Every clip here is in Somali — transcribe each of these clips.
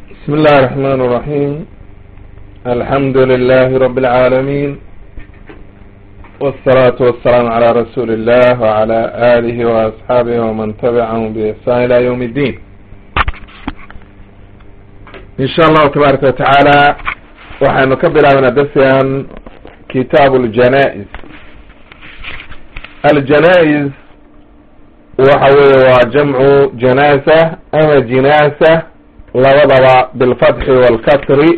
بسم الله الرحمن الرحيم الحمد لله رب العالمين والصلاة والسلام على رسول الله وعلى آله وأصحابه ومن تبعهم بإحسان إلى يوم الدين إن شاء الله تبارك وتعالى waxaynu ka bilaabana darsigan kitaab اljanaa-is aljanaa-is waxa weeye waa jamcu janaasa ama jinaasa labadaba bilfatxi wاlkasri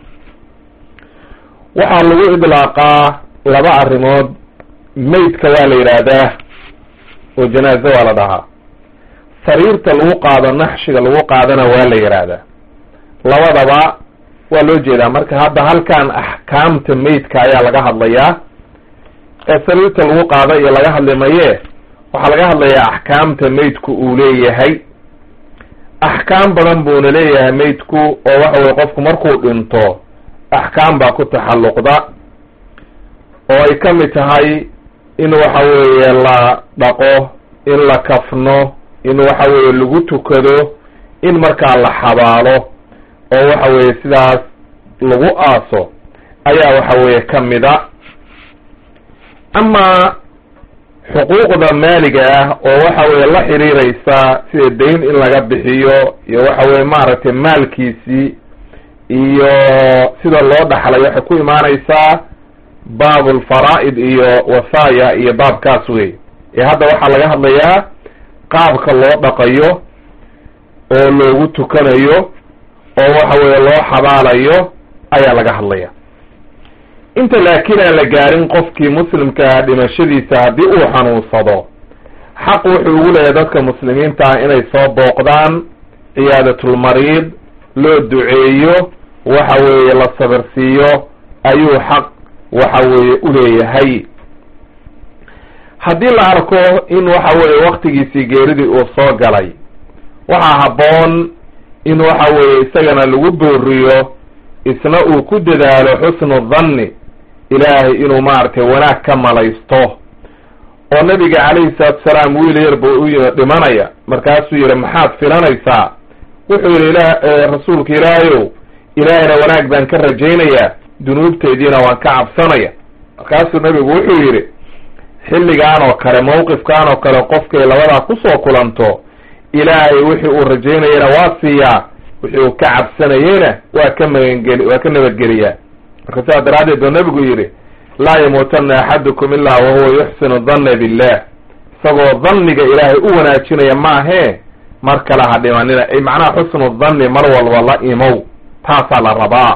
waxaa lagu idlaaqaa laba arrimood meydka waa la yidhaahdaa oo janaaze waa la dhahaa sariirta lagu qaado naxshiga lagu qaadana waa la yidhaahdaa labadaba waa loo jeedaa marka hadda halkan axkaamta meydka ayaa laga hadlayaa ee sariirta lagu qaado iyo laga hadli maye waxaa laga hadlayaa axkaamta meydku uu leeyahay axkaam badan buuna leeyahay meydku oo waxa weye qofku markuu dhinto axkaam baa ku taxalluqda oo ay ka mid tahay in waxa weeye la dhaqo in la kafno in waxa weeye lagu tukado in markaa la xabaalo oo waxa weeye sidaas lagu aaso ayaa waxa weeye ka mida amaa xuquuqda maaliga ah oo waxa weeye la xiriiraysa sida dayn in laga bixiyo iyo waxa weye maaragtay maalkiisii iyo sida loo dhaxlay waxay ku imaanaysaa baabulfaraa'id iyo wasaaya iyo baabkaas wey ee hadda waxaa laga hadlayaa qaabka loo dhaqayo oo loogu tukanayo oo waxa weeye loo xabaalayo ayaa laga hadlaya inta laakiin aan la gaarin qofkii muslimkaa dhimashadiisa haddii uu xanuunsado xaq wuxuu ugu leeyahay dadka muslimiinta ah inay soo booqdaan ciyaadatulmariid loo duceeyo waxa weeye la sabirsiiyo ayuu xaq waxa weeye uleeyahay haddii la arko in waxa weeye waktigiisii geeridii uu soo galay waxaa habboon in waxa weeye isagana lagu booriyo isna uu ku dadaalo xusnu dhanni ilaahay inuu maaragtay wanaag ka malaysto oo nabiga calayhi salaatu salaam wiil yar buu u yimi dhimanaya markaasuu yihi maxaad filanaysaa wuxuu yihi ila rasuulka ilaahayow ilaahayna wanaag baan ka rajaynayaa dunuubteediina waan ka cabsanaya markaasuu nabigu wuxuu yidhi xilligaan oo kale mawqifkaan oo kale qofkay labadaa kusoo kulanto ilaahay wixii uu rajaynayana waa siiyaa wixii uu ka cabsanayeyna waa ka magangeli waa ka nabadgeliyaa marka sidaa daraaddeed buu nabigu yidhi laa yamuutanna axadukum ilaa wahuwa yuxsinu danna billah isagoo dhanniga ilaahay u wanaajinaya maahee mar kale ha dhimanina ay macnaha xusnu dhanni mar walba la imow taasaa la rabaa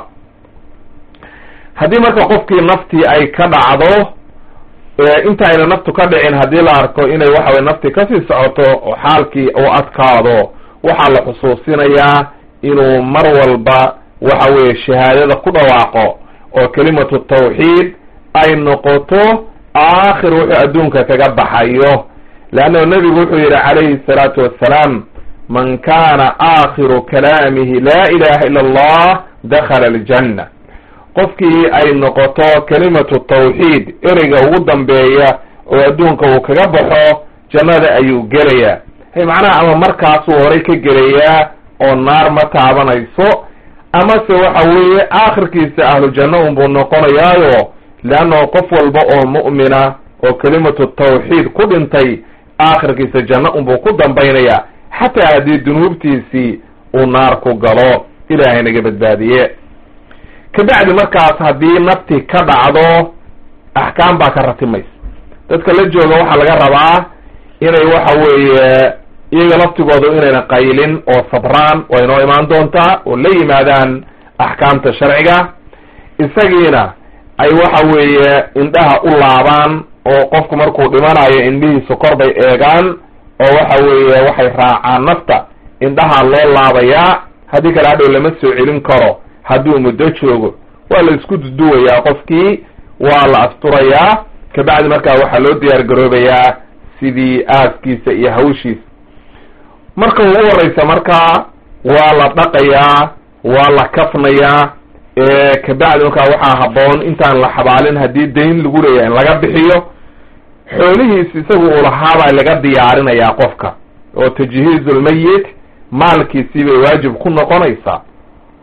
haddii marka qofkii naftii ay ka dhacdo intaayna naftu ka dhicin haddii la arko inay waxa weye naftii kasii socoto oo xaalkii uu adkaado waxaa la xusuusinayaa inuu mar walba waxa weeye shahaadada ku dhawaaqo oo kelimatu tawxiid ay noqoto aakhir wuxuu adduunka kaga baxayo leannahu nebigu wuxuu yidhi calayhi salaatu wassalaam man kana aakhiru kalaamihi laa ilaha ila allah dakhala aljanna qofkii ay noqoto kelimatu tawxiid ereyga ugu dambeeya oo adduunka uu kaga baxo jannada ayuu gelayaa hay macnaha ama markaasuu horay ka gelayaa oo naar ma taabanayso amase waxa weeye aakhirkiisa ahlu janno unbuu noqonayaayo leannahu qof walba oo mu'mina oo kelimatu tawxiid ku dhintay aakhirkiisa janno unbuu ku dambaynaya xataa haddii dunuubtiisii uu naar ku galo ilaahay naga badbaadiye kabacdi markaas haddii nafti ka dhacdo axkaam baa ka ratimaysa dadka la jooga waxaa laga rabaa inay waxa weeye iyaga laftigooda inayna qaylin oo sabraan waa inoo imaan doontaa oo la yimaadaan axkaamta sharciga isagiina ay waxa weeye indhaha u laabaan oo qofku markuu dhimanayo indhihiisu kor bay eegaan oo waxa weeye waxay raacaan nafta indhaha loo laabayaa haddii kale hadhow lama soo celin karo hadduu muddo joogo waa la isku duduwayaa qofkii waa la asturayaa kabacdi markaa waxaa loo diyaar garoobayaa sidii aaskiisa iyo hawshiisa marka ugu horeysa markaa waa la dhaqayaa waa la kafnayaa kabacdi markaa waxaa habboon intaan la xabaalin haddii dayn lagu leeyahay in laga bixiyo xoolihiis isagu uu lahaabaa laga diyaarinayaa qofka oo tajhiizu lmayit maalkiisii bay waajib ku noqonaysaa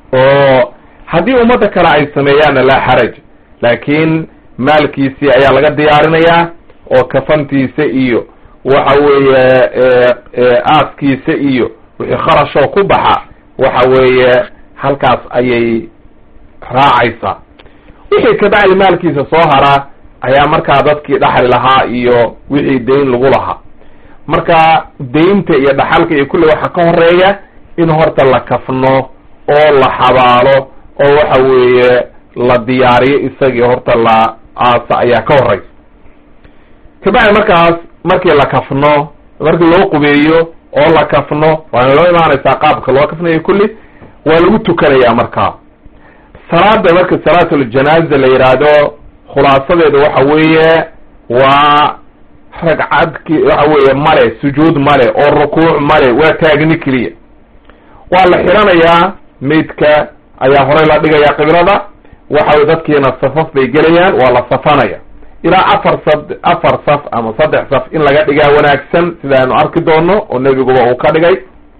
oo haddii ummadda kale ay sameeyaanna laa xaraj laakiin maalkiisii ayaa laga diyaarinayaa oo kafantiisa iyo waxa weeye aaskiisa iyo wixii kharashoo ku baxa waxa weeye halkaas ayay raacaysaa wixii kabacdi maalkiisa soo hara ayaa markaa dadkii dhaxli lahaa iyo wixii dayn lagu lahaa marka daynta iyo dhaxalka iyo kulli waxa ka horeeya in horta la kafno oo la xabaalo oo waxa weeye la diyaariyo isagii horta la aasa ayaa ka horeysa kabacdi markaas markii la kafno markii loo qubeeyo oo la kafno waana loo imaanaysaa qaabka loo kafnayo kulli waa lagu tukanayaa markaa salaada marka salaatuljanaaza la yidhaahdo khulaasadeeda waxa weeye waa ragcadki waxa weeye male sujuud male oo rukuuc male waa taagni keliya waa la xiranayaa maydka ayaa horey la dhigaya qiblada waxa weye dadkiina safaf bay gelayaan waa la safanaya ilaa afar sad afar saf ama saddex saf in laga dhigaa wanaagsan sida aynu arki doono oo nebiguba uu ka dhigay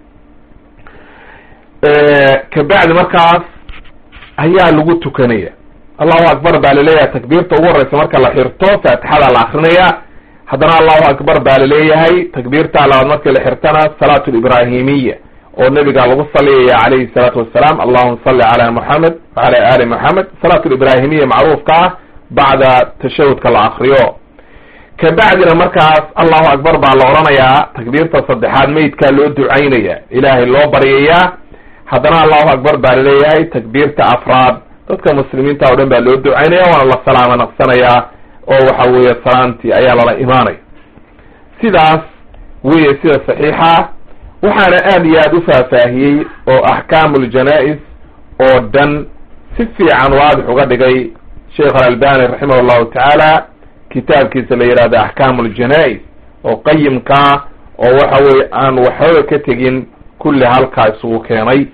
kabacdi markaas ayaa lagu tukanaya allahu akbar baa laleeyahay takbiirta ugu horeysa marka la xirto faatixada la akrinaya haddana allahu akbar baa laleeyahay takbiirta labaad markii la xirtana salaatu librahimiya oo nebiga lagu saliyaya calayhi salaatu wasalaam allahuma salli cala moxamed wacala ali moxamed salaatu librahimiya macruufka ah bacda tashahudka la akriyo kabacdina markaas allahu akbar baa la odhanayaa takbiirta saddexaad meydkaa loo ducaynaya ilaahay loo baryayaa haddana allahu akbar baa laleeyahay takbiirta afraad dadka muslimiinta o dhan baa loo ducaynaya waana la salaamo naqsanayaa oo waxa weeye salaantii ayaa lala imaanaya sidaas weye sida saxiixa waxaana aad iyo aad u faahfaahiyey oo axkaamu ljanaa-is oo dhan si fiican waadix uga dhigay sheekh alalbani raximah llahu tacaala kitaabkiisa la yihahdo axkaamu ljanaa-is oo qayimkaa oo waxa weye aan waxbaba ka tegin kulli halkaa isugu keenay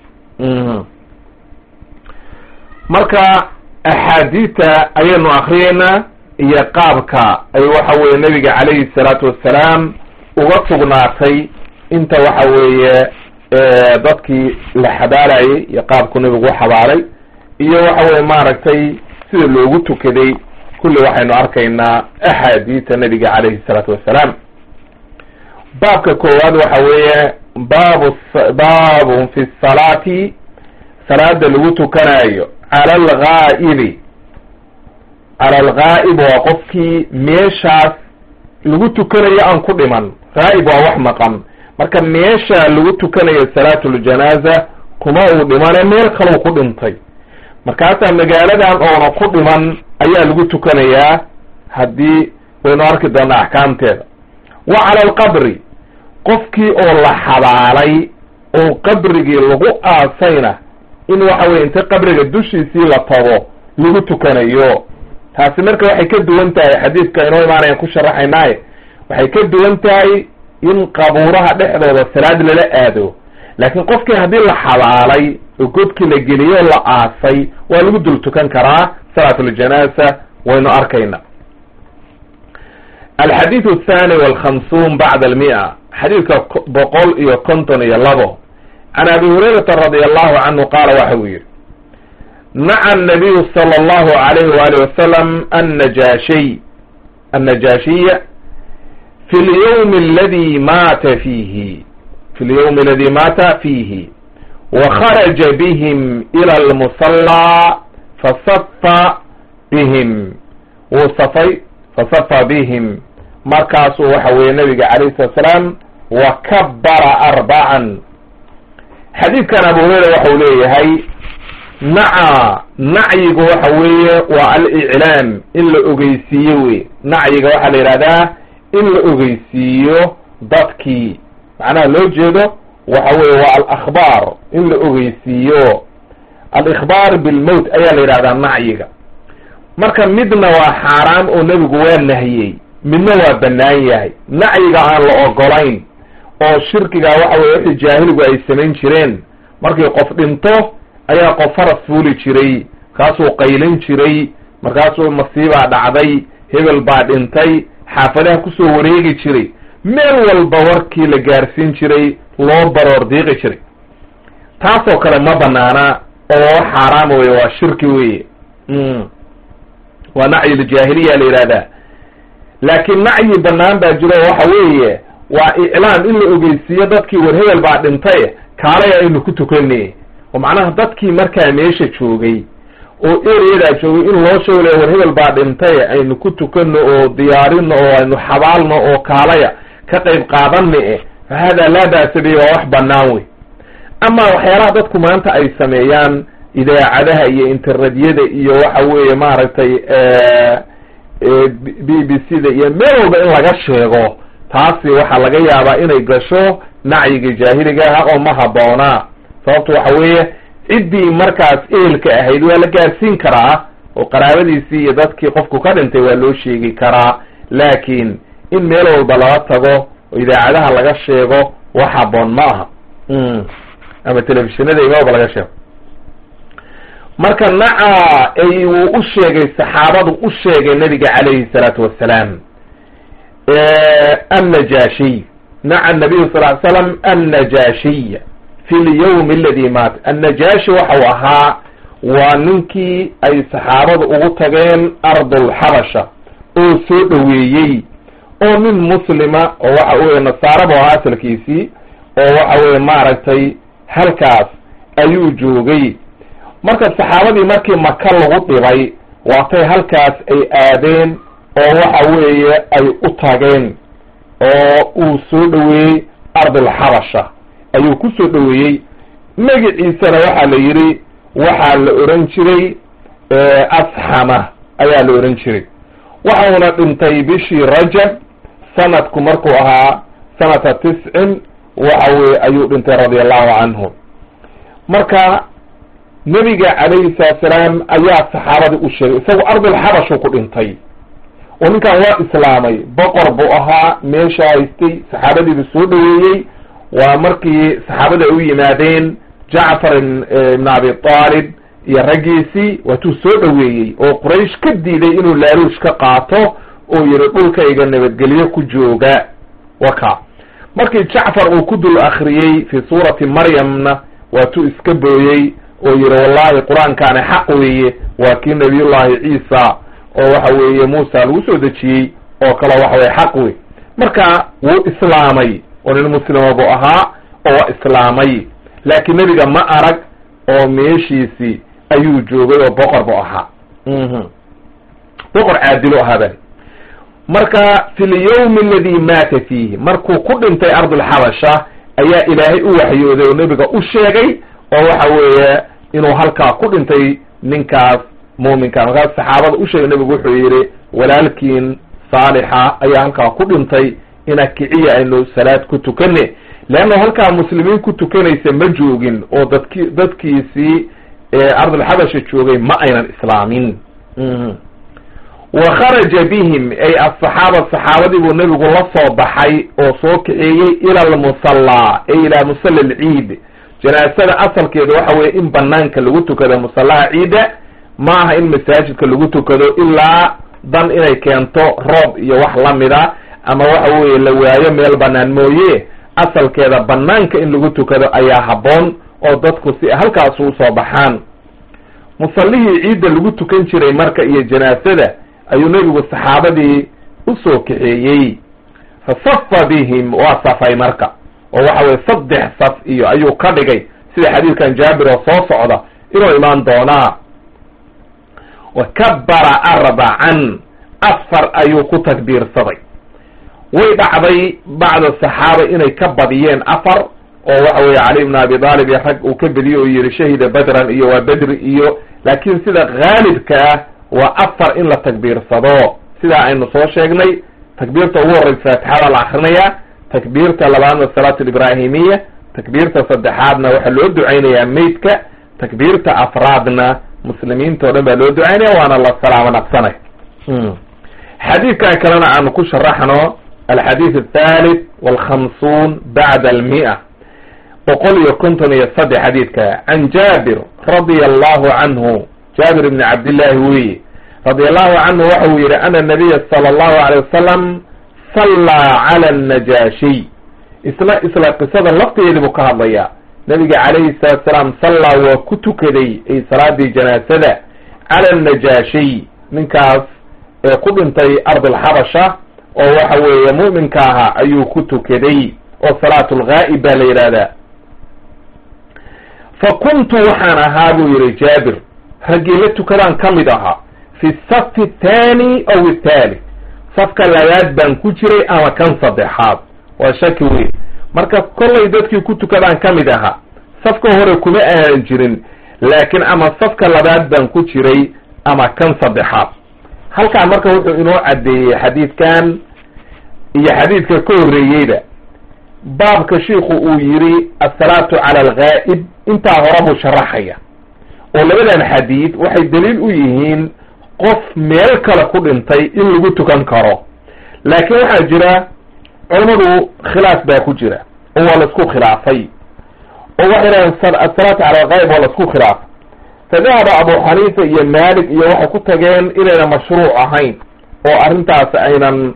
marka axaadiita ayaynu akriyeynaa iyo qaabka ay waxa weye nebiga calayhi salaatu wassalaam uga sugnaatay inta waxa weeye dadkii la xabaalayay iyo qaabku nebigu u xabaalay iyo waxa weye maaragtay sida loogu tukaday kulli waxaynu arkaynaa axaadiita nebiga calayhi salaatu wassalaam baabka koowaad waxa weeye baabu baabun fi salaati salaada lagu tukanayo cala alghaa'ibi cala alghaa'ib waa qofkii meeshaas lagu tukanayo aan ku dhiman ghaa'ib waa wax maqan marka meesha lagu tukanayo salaatuljanaaza kuma uu dhimane meel kaluu ku dhintay markaasaa magaaladan oona ku dhiman ayaa lagu tukanayaa haddii waynu arki doonaa axkaamteeda wa cala alqabri qofkii oo la xabaalay oo qabrigii lagu aasayna in waxa weye inta qabriga dushiisii la tago lagu tukanayo taasi marka waxay ka duwan tahay xadiidka inoo imaanayan ku sharaxaynaaye waxay ka duwan tahay in qabuuraha dhexdooda salaad lala aado laakiin qofkii haddii la xabaalay oo godkii la geliyo o la aasay waa lagu dul tukan karaa salaatuljanaaza waynu arkayna alxadiid athani walkhamsuun bacda almia xadiidka boqol iyo konton iyo labo can abi hurayrata radi allahu canhu qaala waxa uu yihi naca nabiyu sala allahu alayhi waali wasalam annajaashiy annajaashiya fi lyawmi aladi maata fiihi fi lyawmi aladi maata fiihi wakharaja bihim ila almusallaa fasafa bihim wuu safay fasafa bihim markaasuu waxa weeye nabiga calayhi salatu salaam wa kabara arbacan xadiidkan abu hureyra waxau leeyahay naca nacyigu waxa weeye waa aliclaam in la ogeysiiyo wey nacyiga waxaa la yidhahdaa in la ogeysiiyo dadkii macnaha loo jeedo waxa weye waa alakhbaar in la ogeysiiyo alikhbaar bilmowt ayaa la yidhahdaa nacyiga marka midna waa xaaraam oo nebigu waa nahiyey midna waa bannaan yahay nacyiga aan la ogolayn oo shirkiga waxa weye wixii jaahiligu ay samayn jireen markii qof dhinto ayaa qof faras fuuli jiray markaasuu qaylin jiray markaasuu masiibaa dhacday hebel baa dhintay xaafadaha kusoo wareegi jiray meel walba warkii la gaarsiin jiray loo baroor diiqi jiray taasoo kale ma banaana oo wax xaaraama weye waa shirki weye waa nacyi ljaahiliya la yihahdaa laakiin nacyi banaan baa jiro waxa weeye waa iclaam in la ogeysiiyo dadkii war hebel baa dhintay kaalay aynu ku tukanay oo macnaha dadkii markaa meesha joogay oo ereyadaa joogay in loo sheego le war hebel baa dhintay aynu ku tukano oo diyaarino oo aynu xabaalno oo kaalaya ka qayb qaadana e fa hada laa ba'sa bihi waa wax banaan wey ama waxyaalaha dadku maanta ay sameeyaan idaacadaha iyo internetyada iyo waxa weeye maaragtay b b c da iyo meel walba in laga sheego taasi waxaa laga yaabaa inay gasho nacyiga jaahiliga ah oo ma habboonaa sababto waxa weeye ciddii markaas ehelka ahayd waa la gaarsiin karaa oo qaraabadiisii iyo dadkii qofku ka dhintay waa loo sheegi karaa laakiin in meel walba laga tago oo idaacadaha laga sheego wax habboon ma aha ama telefishinada imaba laga sheego marka naca ay uu u sheegay saxaabadu u sheegay nabiga calayhi salaatu wassalaam annajashiy naca nabiyu sal ly slam annajashiy fi lyawmi aladi maat annajashi waxau ahaa waa ninkii ay saxaabadu ugu tageen ardulxabasha oo soo dhoweeyey oo nin muslima oo waxa weye nasaaraba ahaa asalkiisii oo waxa weye maaragtay halkaas ayuu joogay marka saxaabadii markii maka lagu dhibay waatay halkaas ay aadeen oo waxa weeye ay u tageen oo uu soo dhoweeyey ardulxabasha ayuu ku soo dhoweeyey magaciisana waxaa la yidhi waxaa la oran jiray asxama ayaa la oran jiray waxauna dhintay bishii rajab sanadku markuu ahaa sanata tiscin waxa weye ayuu dhintay radia allahu canhu marka nebiga calayhi salaatu salaam ayaa saxaabadii u sheegay isagu ardulxabashu ku dhintay oo ninkan waa islaamay boqor buu ahaa meesha haystay saxaabadiibu soo dhoweeyey waa markii saxaabada ay u yimaadeen jacfar ibn abi talib iyo raggiisii waatuu soo dhoweeyey oo quraysh ka diiday inuu laaluush ka qaato oo yihi dhulkayga nabadgelyo ku jooga waka markii jacfar uu ku dul akriyey fi suurati maryamna waatuu iska booyey oo yihi wallahi qur-aankaani xaq weeye waa kii nabiyullahi ciisa oo waxa weeye muusa lagu soo dejiyey oo kale waxa weye xaq wey marka wuu islaamay oo nin muslima buu ahaa oo waa islaamay laakiin nebiga ma arag oo meeshiisii ayuu joogay oo boqor buu ahaa boqor caadilo ahaaba marka fi lyawmi aladi maata fiihi markuu ku dhintay ardulxabasha ayaa ilaahay u waxyooday oo nebiga u sheegay oo waxa weeye inuu halkaa ku dhintay ninkaas muuminka markaas saxaabada u sheegay nebigu wuxuu yidhi walaalkiin saalixa ayaa halkaa ku dhintay ina kiciya aynu salaad ku tukane leanna halkaa muslimiin ku tukanaysa ma joogin oo dadki dadkiisii ardulxabasha joogay ma aynan islaamin wa kharaja bihim ay asaxaaba saxaabadii buu nebigu la soo baxay oo soo kaxeeyey ila almusallaa ay ilaa musalla alciid janaasada asalkeeda waxa weye in banaanka lagu tukado musallaha ciida ma aha in masaajidka lagu tukado ilaa dan inay keento roob iyo wax lamida ama waxa weeye la waayo meel banaan mooye asalkeeda banaanka in lagu tukado ayaa habboon oo dadku si halkaas usoo baxaan musallihii ciidda lagu tukan jiray marka iyo janaasada ayuu nebigu saxaabadii usoo kaxeeyey fa safa bihim waa safay marka oo waxa weye saddex saf iyo ayuu ka dhigay sida xadiidkan jaabir oo soo socda inuu imaan doonaa wa kabbara arbacan afar ayuu ku takbiirsaday way dhacday bacda saxaaba inay ka badiyeen afar oo waxa weye cali ibn abi talib iyo rag uu ka bediye oo yihi shahida badran iyo waa bedri iyo laakiin sida haalibka ah waa afar in la takbiirsado sidaa aynu soo sheegnay takbiirta ugu horreysa faatixada la akrinaya takbiirta labaadna salaatu librahimiya takbiirta saddexaadna waxaa loo ducaynayaa meydka takbiirta afraadna muslimiinta o dhan baa loo ducaynaya waana la salaamo naqsanay xadiidkan kalena aanu ku sharaxno alxadiid athalith walkhamsuun bacda almia boqol iyo konton iyo saddex xadiidka can jaabir radia allahu canhu jaabir ibni cabdillahi weye radia allahu canhu waxa uu yihi ana nabiya sala allahu alay wasalam sallaa cala annajaashiy isla isla qisadan lafteedii buu ka hadlayaa nabiga calayhi salaatu salaam sallaa waa ku tukaday ay salaadii janaasada cala annajaashiy ninkaas ee ku dhintay ardulxabasha oo waxa weeye mu'minka ahaa ayuu ku tukaday oo salaatu lghaa'ib baa la yidhaahdaa fa kuntu waxaan ahaa buu yihi jaabir raggii la tukadaan ka mid ahaa fi safi athani aw athalith safka labaad baan ku jiray ama kan saddexaad waa shaki weyn marka kollay dadkii ku tukadaan ka mid ahaa safka hore kuma aanan jirin laakiin ama safka labaad baan ku jiray ama kan saddexaad halkaa marka wuxuu inoo caddeeyey xadiidkan iyo xadiidka ka horreeyeyba baabka shiiku uu yidhi assalaatu cala alghaa'ib intaa hore buu sharaxaya oo labadan xadiid waxay daliil u yihiin qof meel kale ku dhintay in lagu tukan karo laakiin waxaa jira culammadu khilaaf baa ku jira oo waa laisku khilaafay oo waxay dhahen asalaatu cala alghaa'ib waa laisku khilaafay fadahaba abu xaniifa iyo malik iyo waxay ku tageen inayna mashruuc ahayn oo arrintaas aynan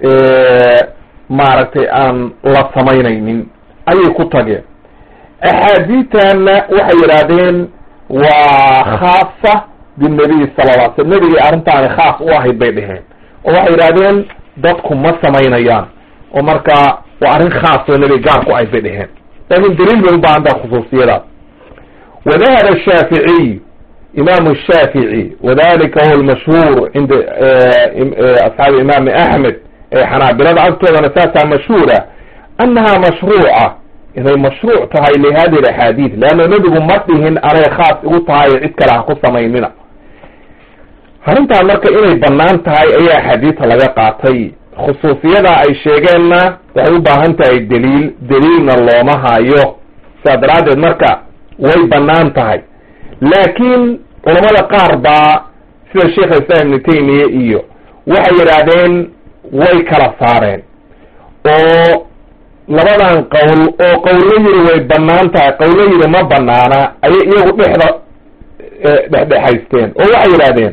maaragtay aan la samaynaynin ayay ku tageen axaadiitanna waxay yidhaahdeen waa khaasa binabiy sala lla slam nebigii arrintaani khaas u ahayd bay dheheen oo waxay yidhahdeen dadku ma samaynayaan oo marka waa arrin khaas oo nebiga gaar ku ahayd bay dheheen laakin daliil bay u baahan taha khusuusiyadaas wadahaba shaaficiy imaamu shaafici wadalika huwa lmashhuur cinda asxaabi imaami axmed ee xanaabilada agtoodana saasaa mashhuura annaha mashruuca inay mashruuc tahay lihadihi axaadiid leanna nebigu ma dhihin anay khaas igu tahay cid kale ha ku samaynina arrintaan marka inay bannaan tahay ayaa axaadiidta laga qaatay khusuusiyada ay sheegeenna waxay u baahan tahay daliil daliilna looma hayo sidaa daraaddeed marka way bannaan tahay laakiin culamada qaar baa sida sheikh islam ibnu taymiya iyo waxay yidhaahdeen way kala saareen oo labadan qowl oo qowlo yiri way bannaan tahay qowlo yiri ma banaana ayay iyagu dhexda dhexdhexaysteen oo waxay yidhahdeen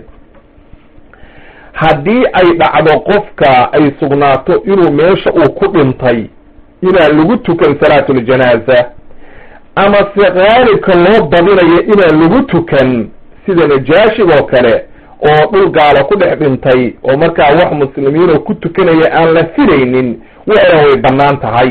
haddii ay dhacdo qofka ay sugnaato inuu meesha uu ku dhintay inaan lagu tukan salaatuljanaaza ama se qaalibka loo badinayo inaan lagu tukan sida najaashigoo kale oo dhul gaalo ku dhex dhintay oo markaa wax muslimiinoo ku tukanaya aan la filaynin waxdan way bannaan tahay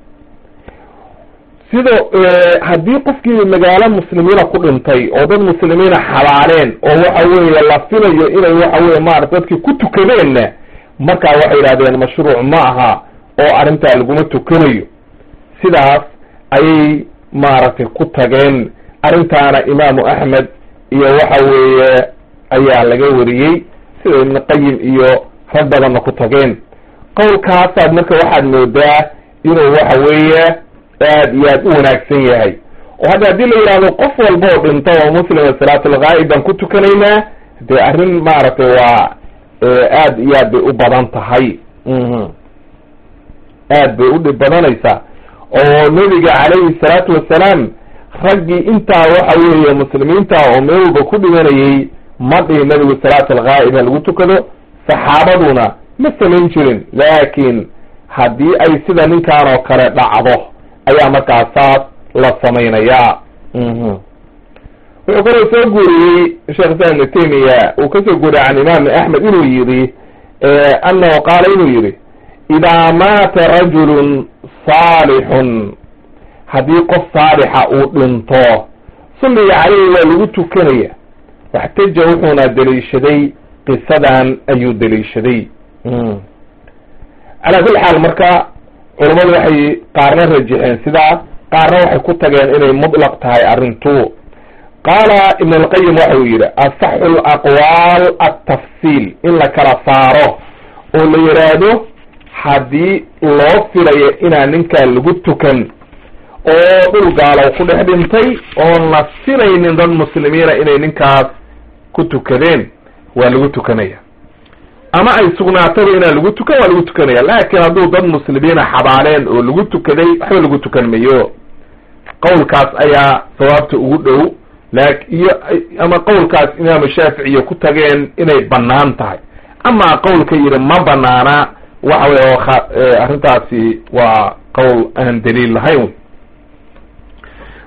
sidoo haddii qofkii magaalo muslimiina ku dhintay oo dad muslimiina xabaaleen oo waxa weeye la filayo inay waxa weye maarata dadkii ku tukadeenna markaa waxay yidhahdeen mashruuc ma aha oo arrintaa laguma tukanayo sidaas ayay maaragtay ku tageen arrintaana imaamu axmed iyo waxa weeye ayaa laga wariyey sida ibnu qayim iyo rag badanna ku tageen qowlkaasaad marka waxaad moodaa inuu waxa weeye aad iyo aad u wanaagsan yahay oo hadda haddii la yidhahdo qof walba oo dhinto oo muslima salaatulghaa'ib baan ku tukanaynaa dee arrin maaragtay waa aad iyo aad bay u badan tahay aad bay u dhib badanaysaa oo nebiga calayhi salaatu wassalaam raggii intaa waxa weeye muslimiinta oo meel walba ku dhimanayay ma dhihin nebigu salaatulghaa'ib ha lagu tukado saxaabaduna ma samayn jirin laakiin haddii ay sida ninkan oo kale dhacdo ayaa markaa saas la samaynayaa wuxuu kaloo soo guuriyey sheekh islam ibnu taymiya uu kasoo guuriyey can imaami axmed inuu yidhi annahu qaala inuu yidhi idaa maata rajulun saalixun haddii qof saalixa uu dhinto sulliga caleyhi waa lagu tukanaya waxtaja wuxuuna daliishaday qisadan ayuu daliishaday calaa kulli xaal marka culammadu waxay qaarna rajixeen sidaa qaarna waxay ku tageen inay mutlaq tahay arrintu qaala ibn alqayim waxau yidhi asaxu alaqwaal altafsiil in la kala saaro oo la yidhaahdo haddii loo filayo inaan ninkaan lagu tukan oo dhul gaalow ku dhex dhintay oon la filaynin dad muslimiina inay ninkaas ku tukadeen waa lagu tukanaya ama ay sugnaataba inaan lagu tukan waa lagu tukanaya laakiin hadduu dad muslimiina xabaaleen oo lagu tukaday waxba lagu tukan mayo qowlkaas ayaa sawaabta ugu dhow lak iyo ama qowlkaas imaamu shaaficiya ku tageen inay bannaan tahay amaa qowlka yidhi ma banaana waxa wey arrintaasi waa qowl aan daliil lahayn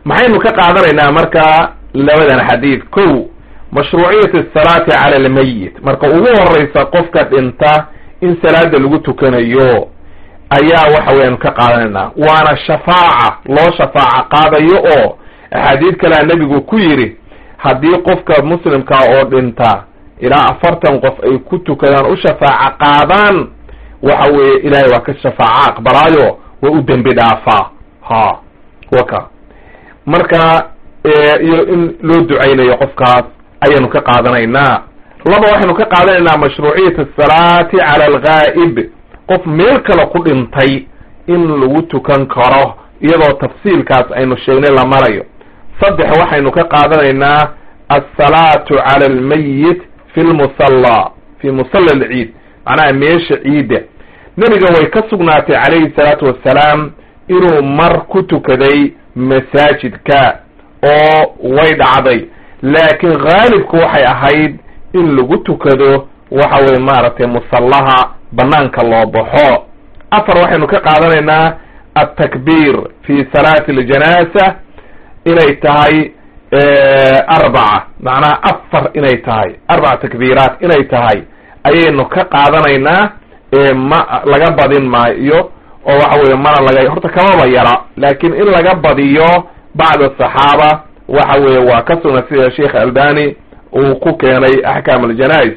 maxaynu ka qaadanaynaa marka labadan xadiid kow mashruuciyat asalaati cala almayit marka ugu horeysa qofka dhinta in salaada lagu tukanayo ayaa waxa weyaan ka qaadanaynaa waana shafaaca loo shafaaca qaadayo oo axaadiid kalea nebigu ku yidhi haddii qofka muslimka oo dhinta ilaa afartan qof ay ku tukadaan u shafaaca qaadaan waxa weeye ilaahay waa ka shafaaca aqbalaayo waa u dembi dhaafaa ha waka marka iyo in loo ducaynayo qofkaas ayaanu ka qaadanaynaa laba waxaynu ka qaadanaynaa mashruuciyat asalaati cala algaa'ib qof meel kale ku dhintay in lagu tukan karo iyadoo tafsiilkaas aynu sheegnay la marayo saddex waxaynu ka qaadanaynaa alsalaatu cala almayit fi lmusalla fi musalla alciid macnaha meesha ciidda nebiga way ka sugnaatay calayhi salaatu wassalaam inuu mar ku tukaday masaajidka oo way dhacday laakiin haalibku waxay ahayd in lagu tukado waxa weye maaragtay musallaha banaanka loo baxo afar waxaynu ka qaadanaynaa altakbiir fi salaati aljanaasa inay tahay arbaca macnaha afar inay tahay arbaca takbiiraat inay tahay ayaynu ka qaadanaynaa ma laga badin maayo oo waxa weye mana laga horta kamaba yara laakiin in laga badiyo bacda saxaaba waxa weye waa ka sugna sida sheikh albani uu ku keenay axkaam aljanais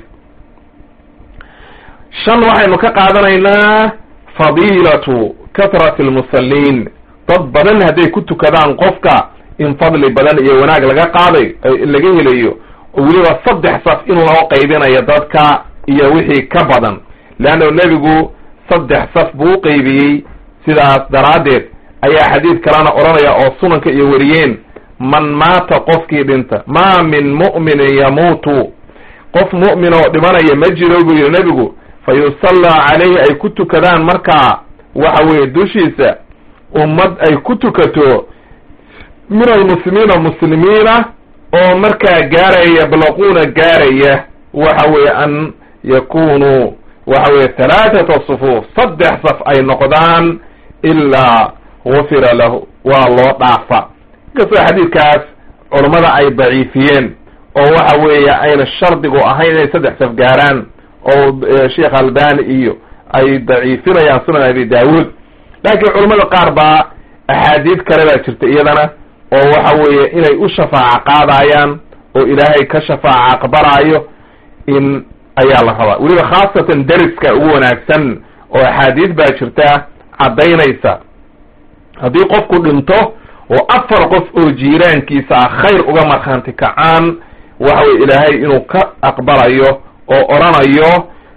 shan waxaynu ka qaadanaynaa fadiilatu kathrati almusaliin dad badan hadday ku tukadaan qofka in fadli badan iyo wanaag laga qaaday laga helayo oo weliba saddex saf in loo qaybinayo dadka iyo wixii ka badan leanna nebigu saddex saf buu u qaybiyey sidaas daraaddeed ayaa xadiid kalena odhanaya oo sunanka iyo wariyeen man maata qofkii dhinta maa min mu'minin yamuutu qof mu'min oo dhimanaya ma jiro buu yidhi nebigu fa yusallaa calayhi ay ku tukadaan markaa waxa weeye dushiisa ummad ay ku tukato min almuslimiina muslimiina oo markaa gaaraya yablaquuna gaaraya waxa weeye an yakunuu waxa weye halaathata sufuuf saddex saf ay noqdaan ilaa gufira lahu waa loo dhaafa inkastoo xadiidkaas culammada ay daciifiyeen oo waxa weeye ayna shardigu ahayn inay saddex saf gaaraan oo sheekh albani iyo ay daciifinayaan sunan abi daawuud laakiin culamada qaar baa axaadiid kale baa jirta iyadana oo waxa weeye inay u shafaaca qaadayaan oo ilaahay ka shafaaca aqbalaayo in ayaa la rabaa weliba khaasatan deriska ugu wanaagsan oo axaadiid baa jirta caddaynaysa haddii qofku dhinto oo afar qof oo jiiraankiisa ah khayr uga markhaanti kacaan waxa weye ilaahay inuu ka aqbalayo oo odhanayo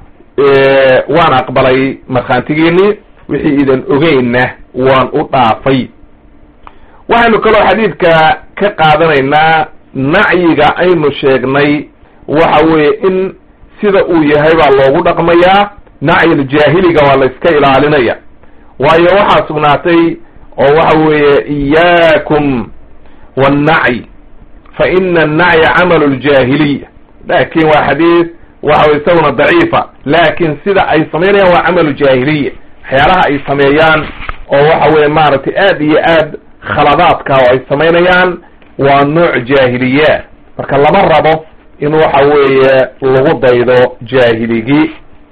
waan aqbalay markhaantigiini wixii idan ogeynna waan u dhaafay waxaynu kaloo xadiidka ka qaadanaynaa nacyiga aynu sheegnay waxa weeye in sida uu yahay baa loogu dhaqmayaa nacyil jaahiliga waa la iska ilaalinaya waayo waxaa sugnaatay oo waxa weeye iyaakum wannacy fa ina annacya camalu ljaahiliya laakin waa xadiid waxa wey isaguna daciifa laakin sida ay samaynayaan waa camalu jaahiliya waxyaalaha ay sameeyaan oo waxa weye maaragtay aad iyo aad khaladaadka oo ay samaynayaan waa nooc jaahiliya marka lama rabo in waxa weeye lagu daydo jaahiligii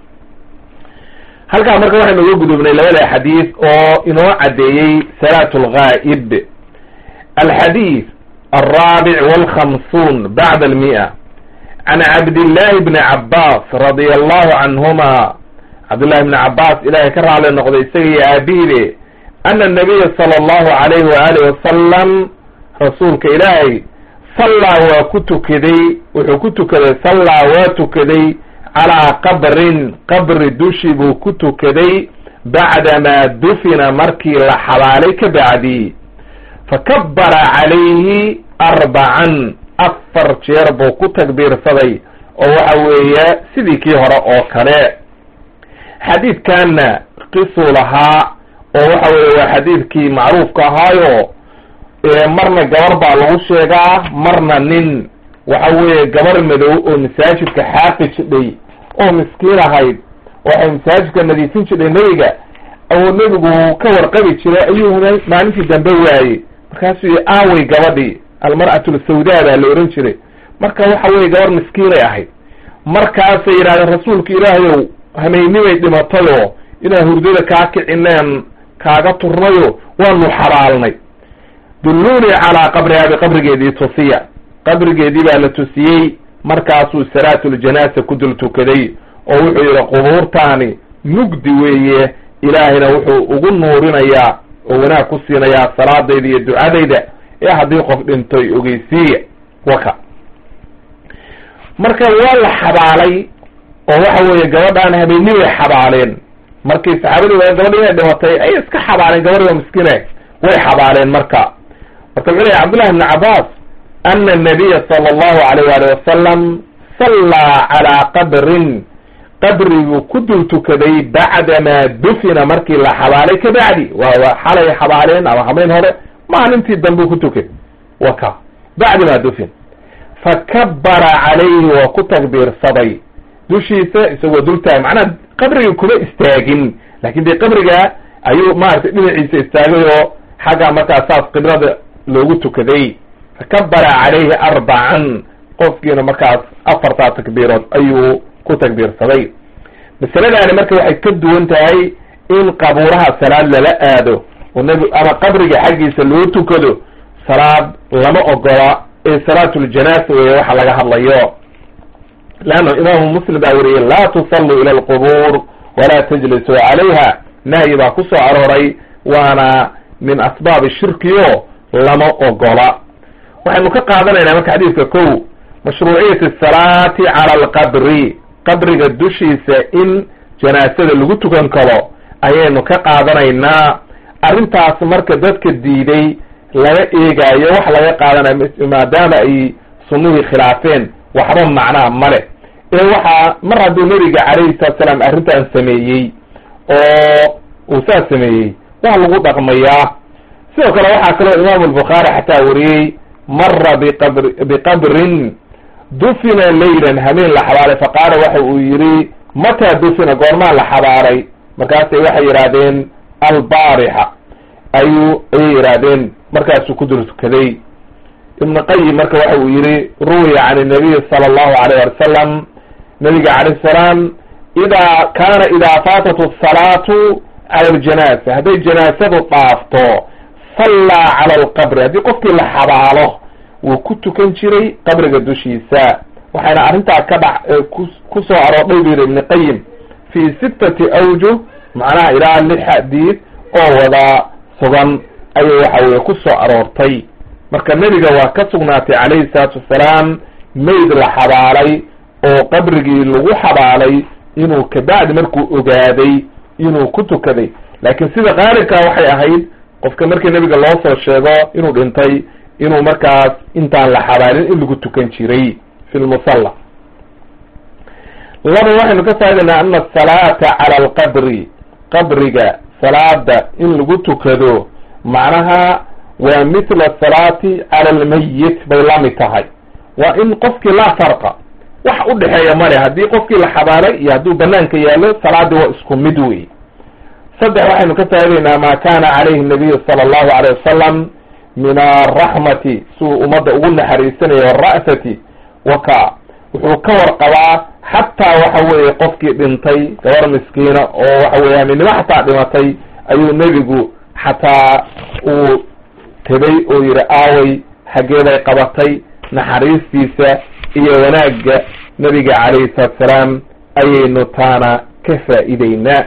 halkaa marka waxaynu uga gudubnay labada xadiid oo inoo caddeeyey salaat lgaa'ib alxadiid alraabic walkhamsuun bacda almi'a can cabdillahi bni cabbaas radia allahu canhuma cabdillahi bni cabbaas ilahay ka raali noqday isaga iyo aabihibe ana anabiya sala allahu alayhi waaalih wasalam rasuulka ilaahay sallaa waa ku tukaday wuxuu ku tukaday sallaa waa tukaday calaa qabrin qabri dushi buu ku tukaday bacdamaa dufina markii la xabaalay ka bacdi fakabbara calayhi arbacan afar jeer buu ku takbiirsaday oo waxa weeye sidii kii hore oo kale xadiidkanna qisuu lahaa oo waxa weeye waa xadiidkii macruufka ahaayo marna gabar baa lagu sheegaa marna nin waxa weeye gabar madow oo masaajidka xaaqi jidhay oo miskiin ahayd waxay masaajidka nadiifin jidhay nebiga oo nebigu ka warqabi jiray ayuu maalintii dambe waayey markaasuu yihi aawey gabadhii almar'atu lsawdaa baa la ohan jiray marka waxa weye gabar miskiinay ahayd markaasay yidhahdeen rasuulka ilaahayow hameynimay dhimatayoo inaan hurdada kaa kicineen kaaga turnayo waanu xabaalnay dulluunii calaa qabrihaa biqabrigeedii tusiya qabrigeedii baa la tusiyey markaasuu salaatuljanaasa ku dul tukaday oo wuxuu yidhi qubuurtaani mugdi weeye ilaahayna wuxuu ugu nuurinayaa oo wanaag ku siinayaa salaadayda iyo ducadayda ee haddii qof dhintoy ogeysiiya waka marka waa la xabaalay oo waxa weeye gabadhaan habeeni way xabaaleen markii saxaabadii waa gabadhi inay dhimatay ayay iska xabaaleen gabadhi waa miskiine way xabaaleen marka marka wuxuu lehy cabdullahi ibni cabbaas ana anabiya sala allahu alayh waali wasalam sallaa calaa qabrin qabriguu ku dul tukaday bacdamaa dufina markii la xabaalay kabacdi waa xalay xabaaleen ama habeyn hore maalintii dambe ku tukay waka bacdi maa dufin fakabara calayhi waa ku takbiirsaday dushiisa isagoo dul taagay macnaha qabrigii kuma istaagin lakin dee qabriga ayuu maaragtay dhinaciisa istaagay oo xagga markaa saas qiblada loogu tukaday fakabara calayhi arbacan qofkiina markaas afartaa takbiirood ayuu ku takbiirsaday masaladaani marka waxay ka duwan tahay in qabuuraha salaad lala aado oo nab ama qabriga xaggiisa loo tukado salaad lama ogola ee salaatuljanaasa weeye waxa laga hadlayo leanna imaamu muslim baa weriyey laa tusalluu ila alqubuur walaa tajlisuu calayha nahyi baa ku soo arooray waana min asbaabi shirkiyo lama ogola waxaynu ka qaadanaynaa marka xadiidka kow mashruuciyati asalaati cala alqabri qabriga dushiisa in janaasada lagu tukan karo ayaynu ka qaadanaynaa arrintaas marka dadka diiday laga eegaayo wax laga qaadanayo maadaama ay sunnihii khilaafeen waxba macnaa male ee waxaa mar hadduu nebiga calayhi salatu salaam arrintan sameeyey oo uu saas sameeyey waa lagu dhaqmayaa sidoo kale waxaa kaloo imaamu albukhaari xataa wariyey mara biqabr biqabrin dufina laylan hameen la xabaalay faqaala waxa uu yidhi mataa dufina goormaa la xabaalay markaasay waxay yidhaahdeen albaarixa ayuu ayay yidhaahdeen markaasuu ku dul tukaday ibnu qayim marka waxa uu yihi ruwiya can nabiy sala allahu alayh wali wasalam nabiga calayh salaam idaa kaana idaa faatat asalaatu cala aljanaasa hadday janaasadu dhaafto sallaa cala alqabri haddii qofkii la xabaalo wuu ku tukan jiray qabriga dushiisa waxayna arrintaa ka dhac ku soo aroordhay bu yidhi ibni qayim fi sittati awjuh macnaha ilaa lix xadiid oo wada sugan ayay waxa weye ku soo aroortay marka nebiga waa ka sugnaatay calayhi salaatu wasalaam mayd la xabaalay oo qabrigii lagu xabaalay inuu kabacdi markuu ogaaday inuu ku tukaday laakiin sida qaalibkaa waxay ahayd qofka markii nebiga loo soo sheego inuu dhintay inuu markaas intaan la xabaalin in lagu tukan jiray fi lmusalla laba waxaynu ka faa'idaynaa ana asalaata cala alqabri qabriga salaada in lagu tukado macnaha waa mithla asalaati cala almayit bay la mid tahay waa in qofkii laa farqa wax u dhexeeya male haddii qofkii la xabaalay iyo hadduu banaanka yaallo salaadii waa isku mid wey saddex waxaynu ka faa'idaynaa ma kana calayhi nabiyu sala allahu alayh wasalam min araxmati siuu ummadda ugu naxariisanayo ara'fati waka wuxuu ka warqabaa xataa waxa weeye qofkii dhintay gabar miskiina oo waxa weye haminimo xataa dhimatay ayuu nebigu xataa uu tegay oo yihi aaway xaggee bay qabatay naxariistiisa iyo wanaagga nebiga calayhi salaatu salaam ayaynu taana ka faa'iideynaa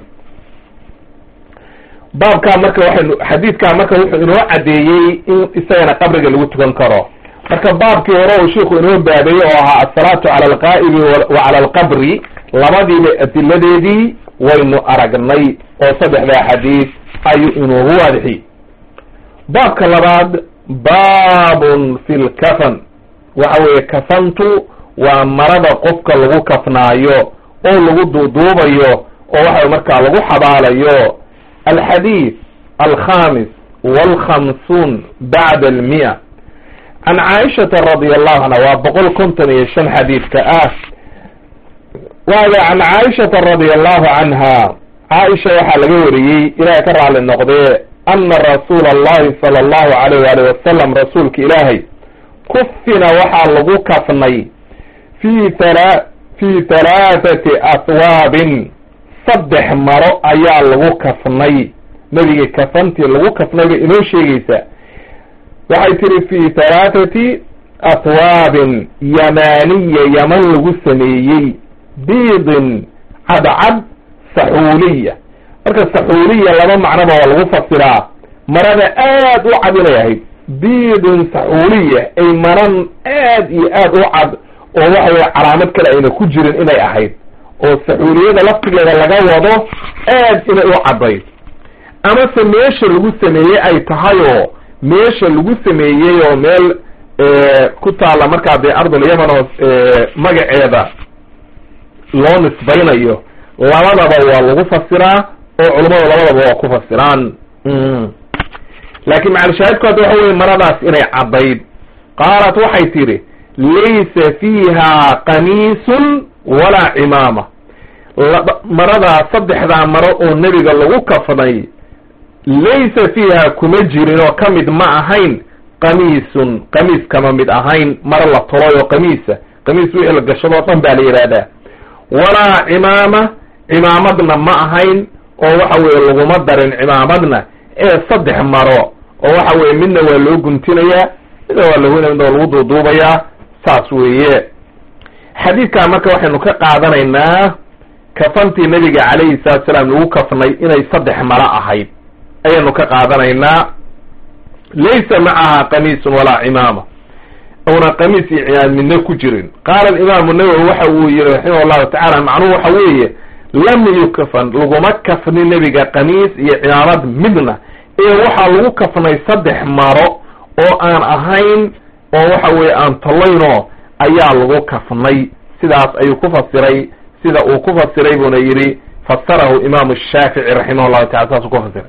baabkaa marka waxaynu xadiidkaa marka wuxuu inoo caddeeyey in isagana qabriga lagu tukan karo marka baabkii hore uu sheiku inoo baabeeyey oo ahaa asalaatu cala alqaa'ibi wa cala alqabri labadiiba adiladeedii waynu aragnay oo saddexdaa xadiid ayuu inoogu waadixiyey baabka labaad baabun fi lkafan waxa weeye kafantu waa marada qofka lagu kafnaayo oo lagu duuduubayo oo waxa markaa lagu xabaalayo alxadiid alkhamis walkhamsuun bacda almiya can caaishata radi allahu canha waa boqol konton iyo shan xadiidka ah waaga can caaishata radi allahu canha caaisha waxaa laga wariyey ilahay ka raali noqdee ana rasuula allahi sala allahu alayh waali wasalam rasuulka ilaahay kufina waxaa lagu kafnay fi thala fi halaathati aswaabin saddex maro ayaa lagu kafnay nebiga kafantii lagu kafnay bay inoo sheegaysaa waxay tihi fi halaathati aswaabin yamaaniya yaman lagu sameeyey biidin cadcad saxuuliya marka saxuuliya laba macnoba waa lagu fasiraa marada aad u cad inay ahayd biidin saxuuliya ay maran aad iyo aad u cad oo waxa weye calaamad kale ayna ku jirin inay ahayd oo saxuuliyada laftigeeda laga wado aad inay u caddayd amase meesha lagu sameeyey ay tahay oo meesha lagu sameeyey oo meel ku taalla markaa dee ardul yaman oo magaceeda loo nisbaynayo labadaba waa lagu fasiraa oo culummadu labadaba waa ku fasiraan laakiin macalshaahidku hadda waxa weye maradaas inay caddayd qaalat waxay tidhi laysa fiiha qamiisun walaa cimaama maradaa saddexdaa maro oo nebiga lagu kafnay laysa fiiha kuma jirin oo ka mid ma ahayn qamiisun qamiis kama mid ahayn maro la tolay oo qamiisa qamiis wixii la gashadoo dhan baa la yidhaahdaa walaa cimaama cimaamadna ma ahayn oo waxa weeye laguma darin cimaamadna ee saddex maro oo waxa weye midna waa loo guntinayaa midna waa lagu midna waa lagu duuduubayaa saas weeye xadiidkaa marka waxaynu ka qaadanaynaa kafantii nabiga calayhi salatu salaam lagu kafnay inay saddex maro ahayd ayaynu ka qaadanaynaa laysa macaha qamiisun walaa cimaama una qamiis iyo cimaamad midna ku jirin qaala alimaamu nawowi waxa uu yihi raximah llahu tacala macnuhu waxa weeye lam yukfan laguma kafni nebiga qamiis iyo cimaamad midna ee waxaa lagu kafnay saddex maro oo aan ahayn oo waxa weye aan tolaynoo ayaa lagu kafnay sidaas ayuu ku fasiray sida uu ku fasiray buuna yidhi fasarahu imaamu shaafici raximah llahu tacala saasuu ku fasiray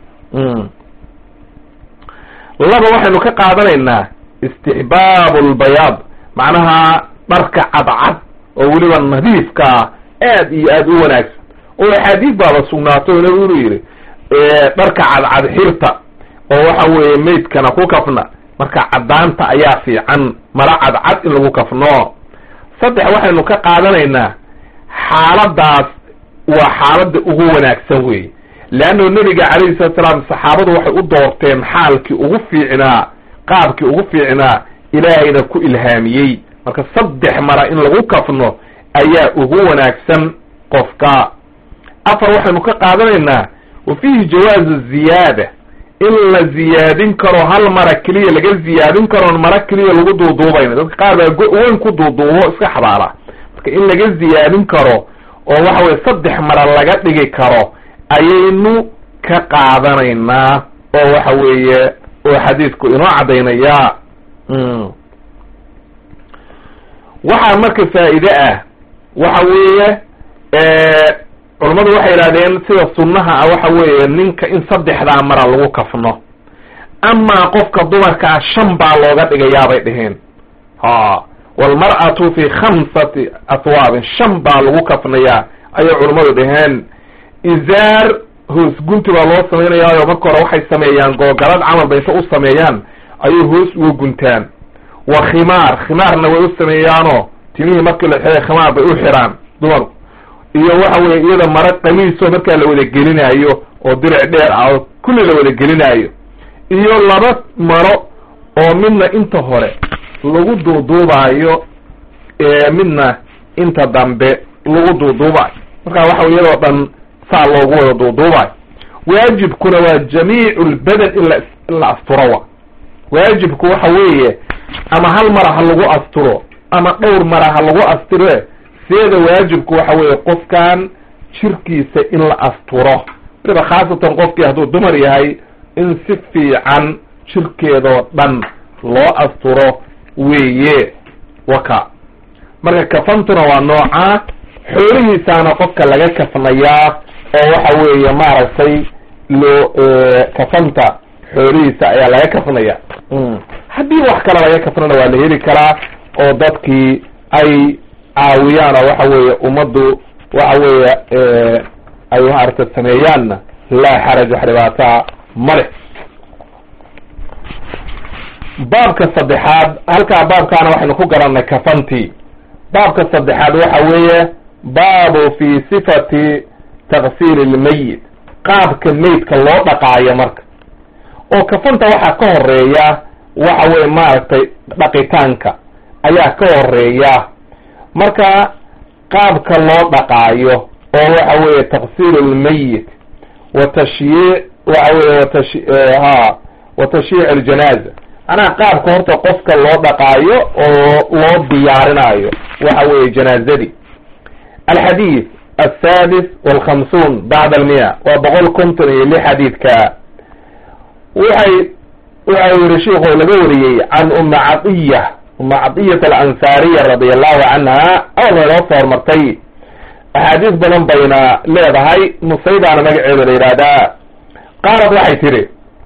laba waxaynu ka qaadanaynaa istixbaabu lbayaad macnaha dharka cadcad oo weliba nadiifkaa aad iyo aad u wanaagsan oo axaadiis baaba sugnaato o nabigu inu yidhi dharka cadcad xirta oo waxa weeye maydkana ku kafna marka caddaanta ayaa fiican mara cadcad in lagu kafno saddex waxaynu ka qaadanaynaa xaaladaas waa xaaladda ugu wanaagsan weeye leanno nebiga calayhi salatu salaam saxaabadu waxay u doorteen xaalkii ugu fiicnaa qaabkii ugu fiicnaa ilaahayna ku ilhaamiyey marka saddex mara in lagu kafno ayaa ugu wanaagsan qofka afar waxaynu ka qaadanaynaa wa fiihi jawaazu ziyaada in la ziyaadin karo hal mara keliya laga ziyaadin karoon mara keliya lagu duuduubayna dadka qaar baa go-weyn ku duuduubo iska xabaala marka in laga ziyaadin karo oo waxa weye saddex mara laga dhigi karo ayaynu ka qaadanaynaa oo waxa weeye oo xadiidku inoo caddaynayaa waxaa marka faa'iide ah waxa weeye culammadu waxay yidhahdeen sida sunnaha ah waxa weeye ninka in saddexdaa mara lagu kafno amaa qofka dumarka ah shan baa looga dhigayaa bay dheheen ha walmar'atu fi khamsati aswaabin shan baa lagu kafnayaa ayay culammadu dheheen izaar hoos gunti baa loo samaynayaayo marka hore waxay sameeyaan googalad camal ba inta u sameeyaan ayay hoos uga guntaan wa khimaar khimaarna way u sameeyaanoo timihii markii la xiray khimaar bay u xiraan dumarku iyo waxa weye iyada mara qamiisoo markaa la wada gelinaayo oo diric dheer ah oo kulli la wada gelinaayo iyo laba maro oo midna inta hore lagu duuduubaayo midna inta dambe lagu duuduubaayo marka waxa iyadoo dhan saa loogu wada duuduubaayo waajibkuna waa jamiicu lbadan in la in la asturo wa waajibku waxa weeye ama hal mara ha lagu asturo ama dhowr mara ha lagu astire seeda waajibku waxa weeye qofkan jirkiisa in la asturo waliba khaasatan qofkii hadduu dumar yahay in si fiican jirkeedoo dhan loo asturo weeye waka marka kafantuna waa noocaa xoolihiisaana qofka laga kafnayaa oo waxa weeye maaragtay loo kafanta xoolihiisa ayaa laga kafnaya haddii wax kale laga kafnana waa la heli karaa oo dadkii ay caawiyaan oo waxa weeye ummaddu waxa weeye ay maaragta sameeyaanna laa xaraj wax dhibaataa male baabka saddexaad halkaa baabkaana waxaynu ku garannay kafantii baabka saddexaad waxa weeye baabu fi sifati taksiili lmayit qaabka meydka loo dhaqaayo marka oo kafanta waxaa ka horeeya waxa weye maaragtay dhaqitaanka ayaa ka horeeya marka qaabka loo dhaqaayo oo waxa weeye taksiil lmayit wa tashyiic waxa weye watash ha wa tashyiic aljanaaza macnaha qaabka horta qofka loo dhaqaayo oo loo diyaarinayo waxa weeye janaazadii alxadiid aلsadis walkhamsuun bacd almiya waa boqol konton iyo lix xadiidka waxay waxa yihi sheikhu laga wariyey can uma cadiya uma cadiyat alansaariya radi allahu canha awalna inoo soo hormartay axaadiis badan bayna leedahay nusaybaana magaceeda la yihahdaa qaalad waxay tihi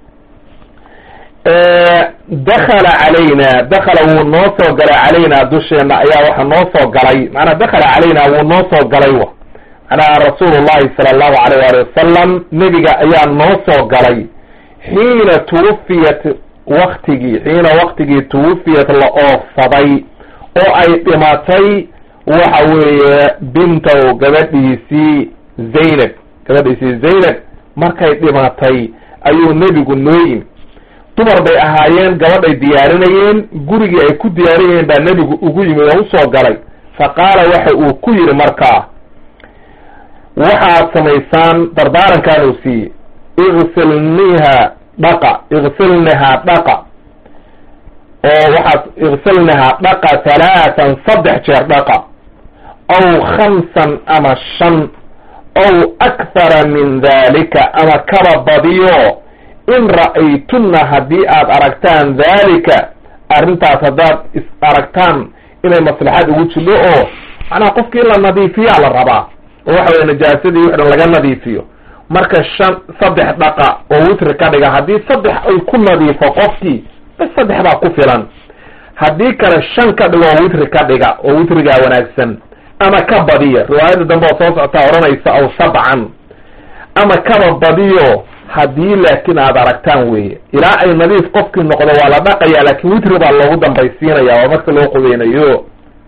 dakala calayna dakala wuu noo soo galay calayna dusheena ayaa waxa noo soo galay macnaa dakala calayna wuu noo soo galay wa macnaha rasuulu llahi sala allahu alayh waali wasalam nebiga ayaa noo soo galay xiina tuwufiyat waktigii xiina waktigii tuwufiyat la oofsaday oo ay dhimatay waxa weeye bintow gabadhiisii zaynab gabadhiisii zaynab markay dhimatay ayuu nebigu noo yimi dumar bay ahaayeen gabadhay diyaarinayeen gurigii ay ku diyaarinayeen baa nebigu ugu yimi oo usoo galay fa qaala waxa uu ku yidhi markaa waxaad samaysaan dardaarankan uu siiyey igsilniha dhaqa igsilnihaa dhaqa oo waxaad igsilnihaa dhaqa halaatan saddex jeer dhaqa aw khamsan ama shan aw akthara min dalika ama kaba badiyo in ra'aytunna haddii aad aragtaan daalika arrintaas haddaad is aragtaan inay maslaxad ugu jidho oo macnaha qofkii in la nadiifiyaa la rabaa oo waxa weye najaasadii wix dhan laga nadiifiyo marka shan saddex dhaqa oo witri ka dhiga haddii saddex ay ku nadiifo qofkii bas saddex baa ku filan haddii kale shan ka dhigo oo witri ka dhiga oo witrigaa wanaagsan ama ka badiya riwaayadda dambe oo soo socotaa odhanaysa aw sabcan ama kaba badiyo haddii laakiin aad aragtaan weeye ilaa ay nadiif qofkii noqdo waa la dhaqaya laakiin witri baa loogu dambaysiinaya waa marka loo qubeynayo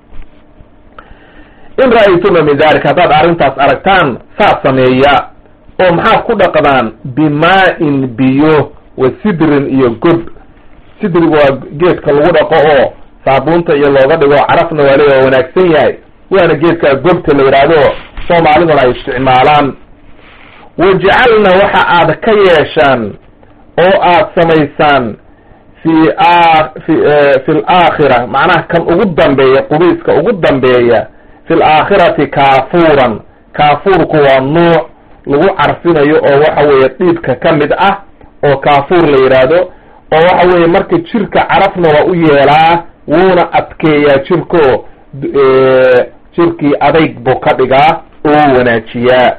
in ra'aytuna min dalik haddaad arrintaas aragtaan saas sameeya oo maxaad ku dhaqdaan bimaa-in biyo wa sidrin iyo gob sidrigu waa geedka lagu dhaqo oo saabuunta iyo looga dhigo carafna waa le waa wanaagsan yahay waana geedka gobta la yidhaahdo soomaaliduna ay isticmaalaan wajcalna waxa aad ka yeeshaan oo aad samaysaan fi fi fi laakhira macnaha kan ugu dambeeya qubayska ugu dambeeya fi laakhirati kaafuuran kaafuurku waa nuuc lagu carfinayo oo waxa weeye dhiibka ka mid ah oo kaafuur la yidhaahdo oo waxa weeye marka jirka carafna waa u yeelaa wuuna adkeeyaa jirko jirkii adayg buu ka dhigaa oo wanaajiyaa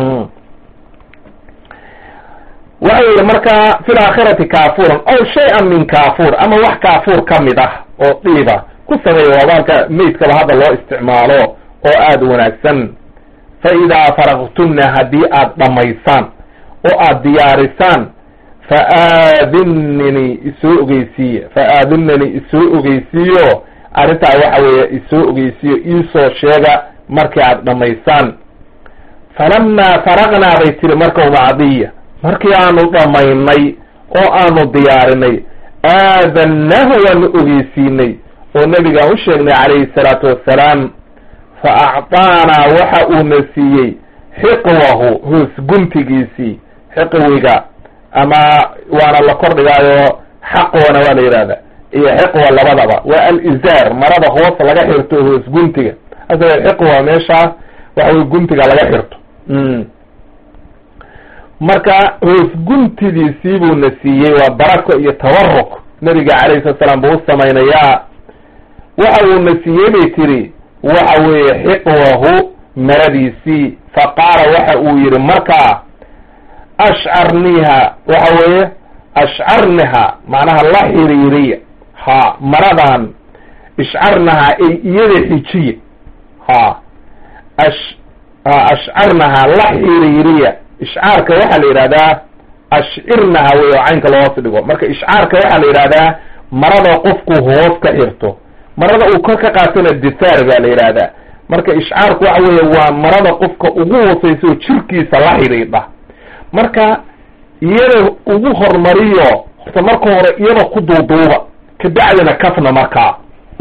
waxa yihi marka fi laakhirati kaafuuran aw shay-an min kaafuur ama wax kaafuur ka mid ah oo dhiiba ku sameeya waabaalka meydkaba hadda loo isticmaalo oo aada wanaagsan fa idaa faraqtunna haddii aad dhammaysaan oo aad diyaarisaan fa aadinnini isoo ogeysiiye fa aadinnani isoo ogeysiiyo arrintaa waxa weeye isoo ogeysiiyo iisoo sheega markii aad dhammaysaan falamaa faraqnaa bay tiri marka umacdiya markii aanu dhammaynay oo aanu diyaarinay aadannahu waanu ogeysiinay oo nebigaan u sheegnay calayhi salaatu wassalaam fa acطaanaa waxa uuna siiyey xiqwahu hoos guntigiisii xiqwiga ama waana la kordhigaayo xaqwana waa la yidhahda iyo xiqwa labadaba waa alizaar marada hoos laga xirto hoos guntiga hasa xiqwa meeshaas waxa wey guntiga laga xirto marka hoos guntidiisii buuna siiyey waa barako iyo tawaruk nabiga calayhi salatu salaam buu u samaynayaa waxa uuna siiyey bay tiri waxa weeye xiqwahu maradiisii fa qaala waxa uu yihi markaa ashcarniha waxa weeye ashcarniha macnaha la xiriiriya ha maradan ishcarnaha ay iyada xijiya ha ash ashcarnaha la xiriiriya ishcaarka waxaa la yidhahdaa ashcirnaha wey oo caynka loo hoos dhigo marka ishcaarka waxaa la yidhahdaa marada qofku hoos ka xirto marada uu kor ka qaatona disaar baa la yidhaahdaa marka ishcaarku waxa weeye waa marada qofka ugu hooseysa oo jirkiisa la xidhiidha marka iyada ugu hormariyo horta marka hore iyada ku duuduuba kabacdina kafna markaa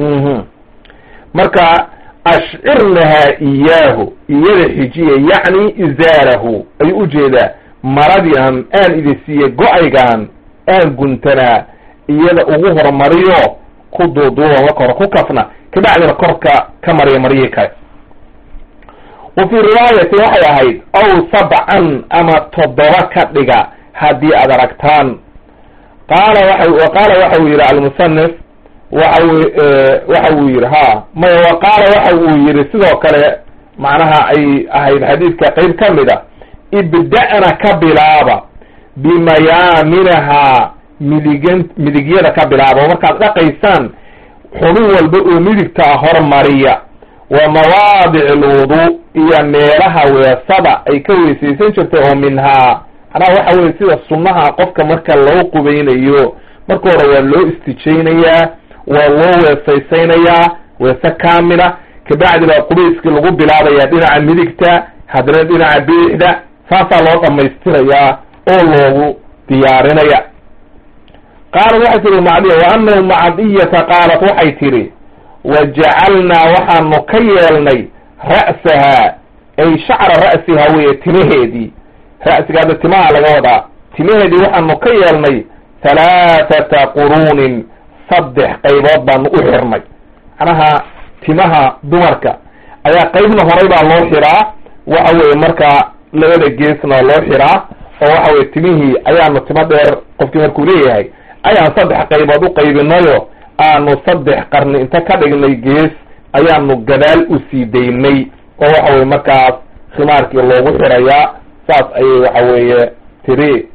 marka ashcirnahaa iyaahu iyada xijiya yacni izaarahu ayuu ujeedaa maradii aan aan idin siiyey go-aygaan aan guntanaa iyada ugu hormariyo ku duuduuba marka hore ku kafna kabacdina korka ka mariya maryihi kale wa fii riwaayati waxay ahayd aw sabcan ama toddoba ka dhiga haddii aad aragtaan qaala waa qaala waxa uu yihi almusanif waxa waxa uu yihi ha maya wa qaala waxa uu yihi sidoo kale macnaha ay ahayd xadiidka qeyb ka mid a ibda'na ka bilaaba bimayaaminahaa midigan midigyada ka bilaaba oo markaad dhaqaysaan xubin walba oo midigta ah hormariya wa mawaadic alwudu iyo meelaha weesada ay ka weysaysan jirtay oo minhaa macnaha waxa weye sida sunnaha qofka marka loo qubeynayo marka hore waa loo istijaynayaa waa loo weesaysaynayaa weese kaamila kabacdi baa qubayskii lagu bilaabaya dhinaca midigta haddana dhinaca biixda saasaa loo dhamaystirayaa oo loogu diyaarinaya qaalat waxay tihi macdiya wa anahu macdiyata qaalat waxay tidhi wajacalnaa waxaanu ka yeelnay ra'sahaa ay shacra ra'siha weye timaheedii ra'siga hadda timaha laga wadaa timaheedii waxaanu ka yeelnay halaathata quruunin saddex qaybood baanu u xirnay macnaha timaha dumarka ayaa qaybna horay baa loo xiraa waxa weye markaa labada geesna loo xiraa oo waxa weye timihii ayaanu timo dheer qofkii markuu leeyahay ayaan saddex qaybood u qaybinayo aanu saddex qarni inta ka dhignay gees ayaanu gadaal u sii daynay oo waxa weye markaas khimaarkii loogu xirayaa saas ayay waxa weeye tiri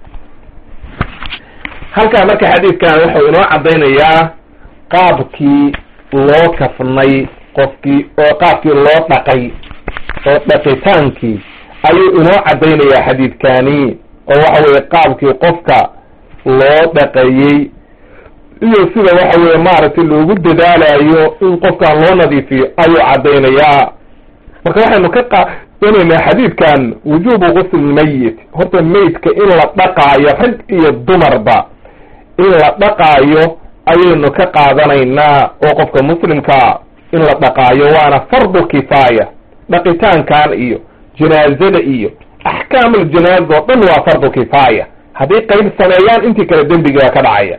halkaa marka xadiidkan wuxuu inoo caddaynayaa qaabkii loo kafnay qofkii oo qaabkii loo dhaqay oo dhaqitaankii ayuu inoo caddaynayaa xadiidkani oo waxa weye qaabkii qofka loo dhaqayey iyo sida waxa weye maaragtay loogu dadaalayo in qofkan loo nadiifiyo ayuu caddaynayaa marka waxaynu ka qaadanaynaa xadiidkan wujubu gusl mayit horta maydka in la dhaqaayo rag iyo dumarba in la dhaqaayo ayaynu ka qaadanaynaa oo qofka muslimkaa in la dhaqaayo waana fardu kifaaya dhaqitaankan iyo janaazada iyo axkaamul janaaza oo dhan waa fardu kifaaya hadday qayb sameeyaan intii kale dembigaa ka dhacaya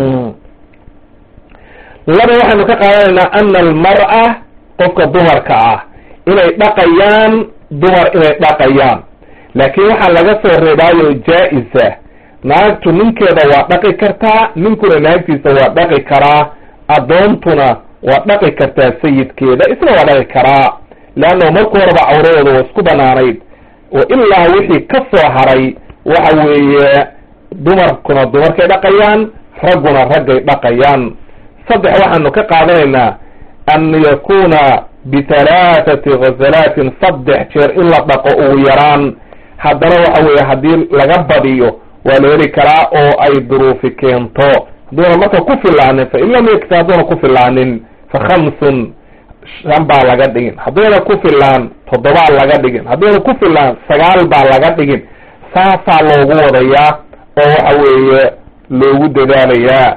laba waxaynu ka qaadanaynaa ana almar'a qofka dumarka ah inay dhaqayaan dumar inay dhaqayaan laakiin waxaa laga soo reebaayo jaa-isa naagtu ninkeeda waa dhaqi kartaa ninkuna naagtiisa waa dhaqi karaa addoontuna waa dhaqi kartaa sayidkeeda isna waa dhaqi karaa leanna marka horeba cawradooda waa isku banaanayd oo ilaa wixii ka soo haray waxa weeye dumarkuna dumarkay dhaqayaan ragguna raggay dhaqayaan saddex waxaanu ka qaadanaynaa an yakuna bihalaathati ghasalaatin saddex jeer in la dhaqo ugu yaraan haddana waxa weeye haddii laga badiyo waa la heli karaa oo ay duruufi keento hadduuna marka ku filaanin fa in lam yakti hadduuna ku filaanin fa khamsun shan baa laga dhigin hadduuna ku filaan toddobaa laga dhigin hadduuna ku filaan sagaal baa laga dhigin saasaa loogu wadayaa oo waxa weeye loogu dadaalayaa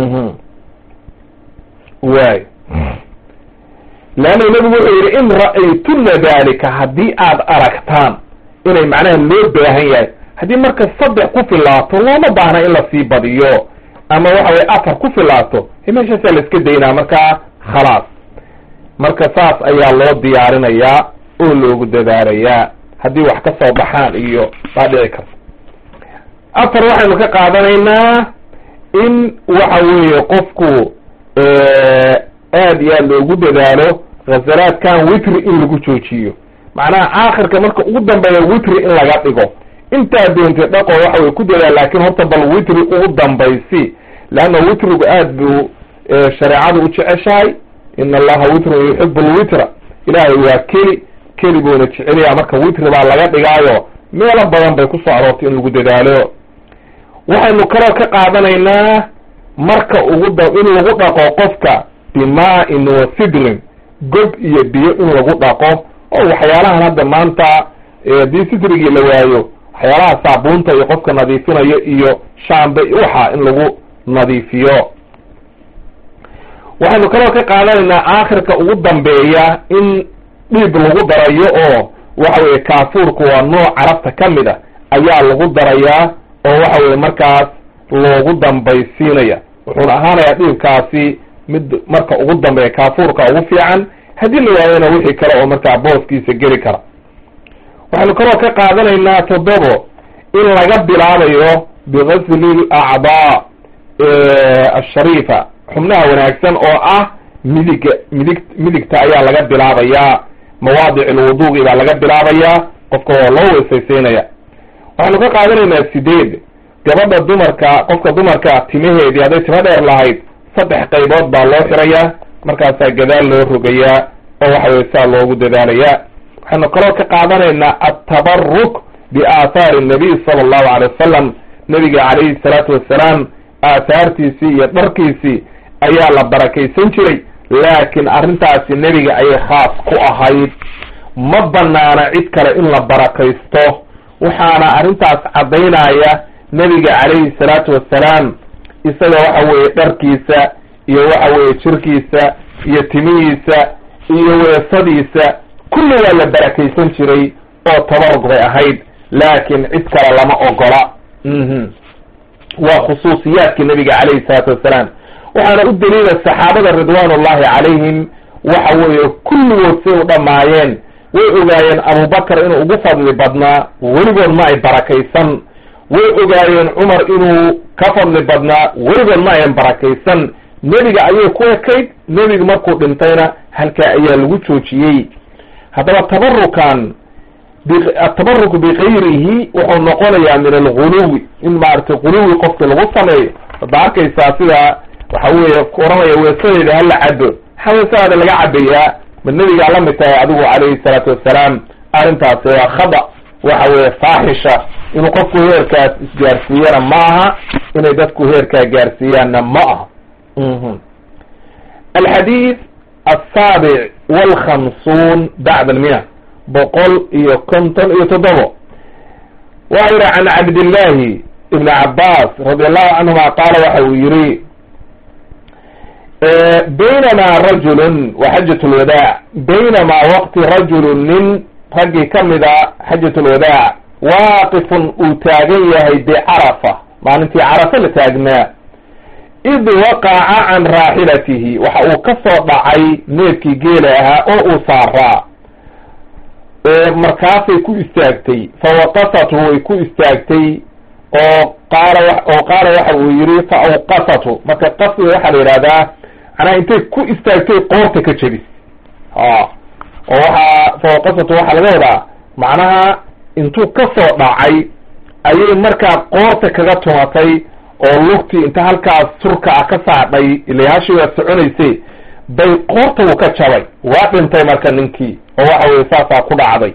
waay leanna nabigu wuxuu yidhi in ra'aytuna dalika haddii aad aragtaan inay macnaha loo baahan yahay haddii marka saddex ku filaato looma baahna in lasii badiyo ama waxa weye afar ku filaato meeshaasaa la iska daynaa markaa khalaas marka saas ayaa loo diyaarinayaa oo loogu dadaalayaa haddii wax ka soo baxaan iyo baa dhici karta afar waxaynu ka qaadanaynaa in waxa weeye qofku aad iyo aad loogu dadaalo khasalaadkan witri in lagu joojiyo macnaha aakhirka marka ugu dambeeya witri in laga dhigo intaa doontay dhaqo waxa way ku dadaal laakiin horta bal witri ugu dambaysi leanna witrigu aad buu shareecadu u jeceshahay ina allaha witrun yuxibu lwitra ilaahay waa keli keli buuna jecelyaa marka witri baa laga dhigaayo meelo badan bay kusoo aroortay in lagu dadaalo waxaynu kaloo ka qaadanaynaa marka ugu da in lagu dhaqo qofka bimaa-in wa sidrin gob iyo biyo in lagu dhaqo oo waxyaalahan hadda maanta haddii sidrigii la waayo waxyaalaha saabuunta iyo qofka nadiifinayo iyo shaambe waxa in lagu nadiifiyo waxaynu kaloo ka qaadanaynaa aakhirka ugu dambeeya in dhiib lagu darayo oo waxa weye kaafuurku waa nooc carabta ka mid a ayaa lagu darayaa oo waxa weye markaas loogu dambaysiinaya wuxuuna ahaanayaa dhiibkaasi mid marka ugu dambeeya kaafuurka ugu fiican haddii la waayona wixii kale oo markaa booskiisa geli kara waxaynu kaloo ka qaadanaynaa toddobo in laga bilaabayo bigasli acdaa ashariifa xubnaha wanaagsan oo ah midiga midig midigta ayaa laga bilaabayaa mawaadic lwuduugi baa laga bilaabayaa qofka waa loo weesaysaynaya waxaynu ka qaadanaynaa sideed gabadha dumarka qofka dumarka timaheedii hadday timo dheer lahayd saddex qaybood baa loo xirayaa markaasaa gadaal loo rogayaa oo waxa weye saa loogu dadaalayaa waxaynu kaloo ka qaadanaynaa atabaruk biaathaari nabiy sala allahu alay wasalam nabiga calayhi salaatu wassalaam aathaartiisii iyo dharkiisii ayaa la barakaysan jiray laakiin arrintaasi nebiga ayay khaas ku ahayd ma banaana cid kale in la barakaysto waxaana arrintaas caddaynaya nebiga calayhi salaatu wassalaam isaga waxa weeye dharkiisa iyo waxa weeye jirkiisa iyo timihiisa iyo weesadiisa kulli waa la barakaysan jiray oo tabarug bay ahayd laakiin cid kale lama ogola waa khusuusiyaadkii nabiga calayhi salaatu wassalaam waxaana u daliila saxaabada ridwaan ullahi calayhim waxa weeye kulligood say u dhammaayeen way ogaayeen abubakar inuu ugu fadli badnaa weligood ma ay barakaysan way ogaayeen cumar inuu ka fadli badnaa weligood ma ayan barakaysan nebiga ayay ku ekayd nebiga markuu dhintayna halkaa ayaa lagu joojiyey haddaba tabarukan atabaruku bikayrihi wuxuu noqonayaa min alguluwi in maaragtay guluwi qofki lagu sameeyo hadda arkaysaa sida waxa weeye oranaya weesadeeda hala cabo maxaa weesadaada laga cabayaa ma nebigaa la mid tahay adigu calayhi salaatu wassalaam arrintaasi waa khada waxa weeye faaxisha inuu qofku heerkaas isgaarsiiyana ma aha inay dadku heerkaa gaarsiiyaanna ma aha alxadiid asaabic walkhamsuun bacda almia boqol iyo konton iyo toddobo waxa yihi can cabdillahi ibni cabaas radi allahu canhuma qaala waxa uu yihi baynamaa rajulun wa xajat lwadaac baynamaa waqti rajulun nin raggii ka mida xajat lwadaac waaqifun uu taagan yahay bicarafa maalintii carafa la taagnaa id waqaca can raaxilatihi waxa uu ka soo dhacay neefkii geela ahaa oo uu saaraa markaasay ku istaagtay fawaqasatu way ku istaagtay oo qaala oo qaala waxa uu yihi fa awqasatu marka qasdiga waxaa la yidhahdaa macnaha intay ku istaagtay qoorta ka jebis a oo waxaa fawaqasatu waxaa laga wadaa macnaha intuu ka soo dhacay ayay markaa qoorta kaga tumatay oo lugtii inta halkaas surka ah ka saadhay ila hashi waa soconaysay bay qoorta uu ka jabay waa dhintay marka ninkii oo waxa weye saasaa ku dhacday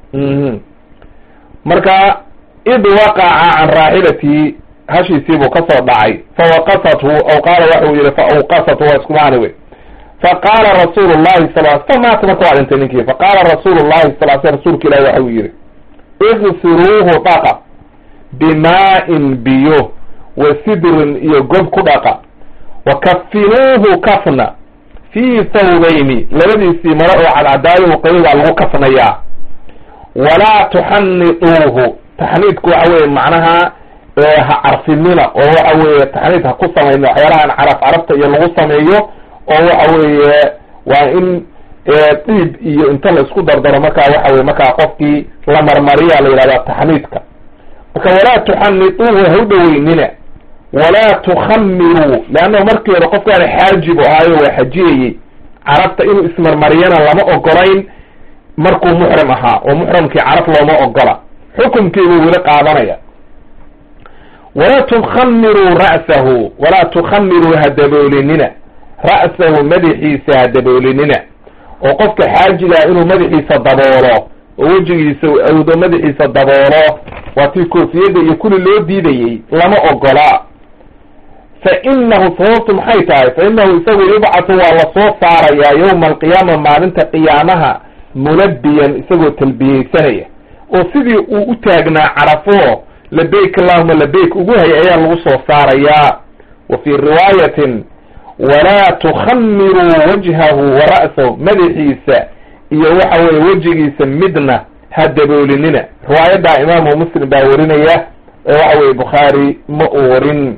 marka id waqaca can raaxilatihi hashiisiibuu ka soo dhacay fawaqasathu aw qaala waxau yihi fa awqasathu waa isku macni wey faqaala rasuulu llahi sal famaata marka waa dhintay ninkii faqaala rasuulu llahi sal sl rasuulka ilahi waxa uu yihi igsiruuhu dhaqa bimaa-in biyo wa sidrin iyo gob ku dhaqa wa kafinuuhu kafna fii thawbayni labadiisii maro oo cadcadaayo qayb baa lagu kafnayaa walaa tuxanituuhu taxniidku waxa weye macnaha ha carfinina oo waxa weeye taxniid ha ku samayna waxyaalahan caraf carafta iyo lagu sameeyo oo waxa weeye waa in dhiib iyo inta la isku dardaro markaa waxa weye markaa qofkii la marmariya la yidhahdaa taxniidka marka walaa tuxanituuhu ha u dhaweynina walaa tukhamiruu leannahu markii hore qofkaana xaajibu ahaayo waa xajiyayey carabta inuu ismarmariyana lama ogolayn markuu muxrim ahaa oo muxrimkii carab looma ogola xukumkiibuu weli qaadanaya walaa tukhamiruu ra'sahu walaa tukhamiruu ha daboolinina ra'sahu madaxiisa ha daboolinina oo qofka xaajigaa inuu madaxiisa daboolo oo wejigiisa awdo madaxiisa daboolo waa tii koofiyadda iyo kulli loo diidayey lama ogola fa inahu sababtu maxay tahay fa inahu isagu yubcatu waa lasoo saarayaa yowma alqiyaama maalinta qiyaamaha mulabiyan isagoo talbiyeysanaya oo sidii uu u taagnaa carafo labayk allahuma labayk ugu hay ayaa lagu soo saarayaa wa fii riwaayatin walaa tukhamiruu wajhahu wa ra'sahu madaxiisa iyo waxa weye wejigiisa midna ha daboolinina riwaayaddaa imaamu muslim baa warinaya ee waxa weye bukhaari ma uu warin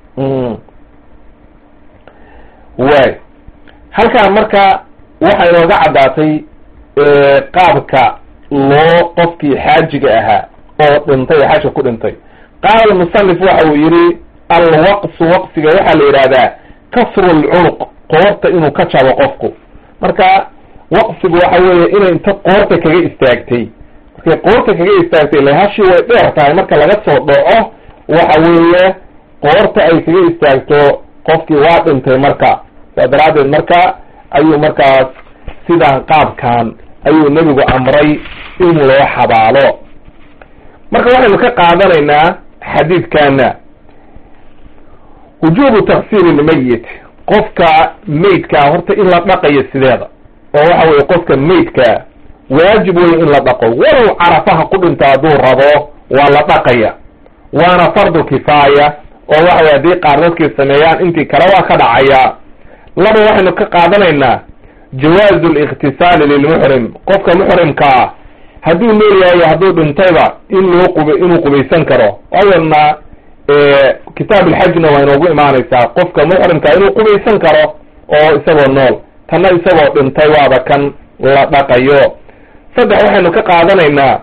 waay halkaan marka waxay inooga caddaatay qaabka loo qofkii xaajiga ahaa oo dhintay oo xajka ku dhintay qaala almusanif waxa uu yihi alwaqsu waqsiga waxaa la yidhahdaa kasru lcunuq qoorta inuu ka jabo qofku marka waqsigu waxa weeye inay inta qoorta kaga istaagtay markay qoorta kaga istaagtay ile hashii way dheer tahay marka laga soo dhaco waxa weeye qoorta ay kaga istaagto qofkii waa dhintay marka saa daraaddeed marka ayuu markaas sidaan qaabkan ayuu nebigu amray in loo xabaalo marka waxaynu ka qaadanaynaa xadiidkana wujubu taksiiri lmayit qofka maydkaa horta in la dhaqayo sideeda oo waxa weye qofka maydkaa waajib wey in la dhaqo walow carafaha ku dhinto hadduu rabo waa la dhaqaya waana fardu kifaaya oo waxa weye haddii qaar dadkii sameeyaan intii kale waa ka dhacaya laba waxaynu ka qaadanaynaa jawaazu likhtisaali lilmuxrim qofka muxrimkaa hadduu nool yahayo hadduu dhintayba in loo qub inuu qubaysan karo ayana kitaab alxajna waa inoogu imaanaysaa qofka muxrimkaa inuu qubaysan karo oo isagoo nool tanna isagoo dhintay waaba kan la dhaqayo saddex waxaynu ka qaadanaynaa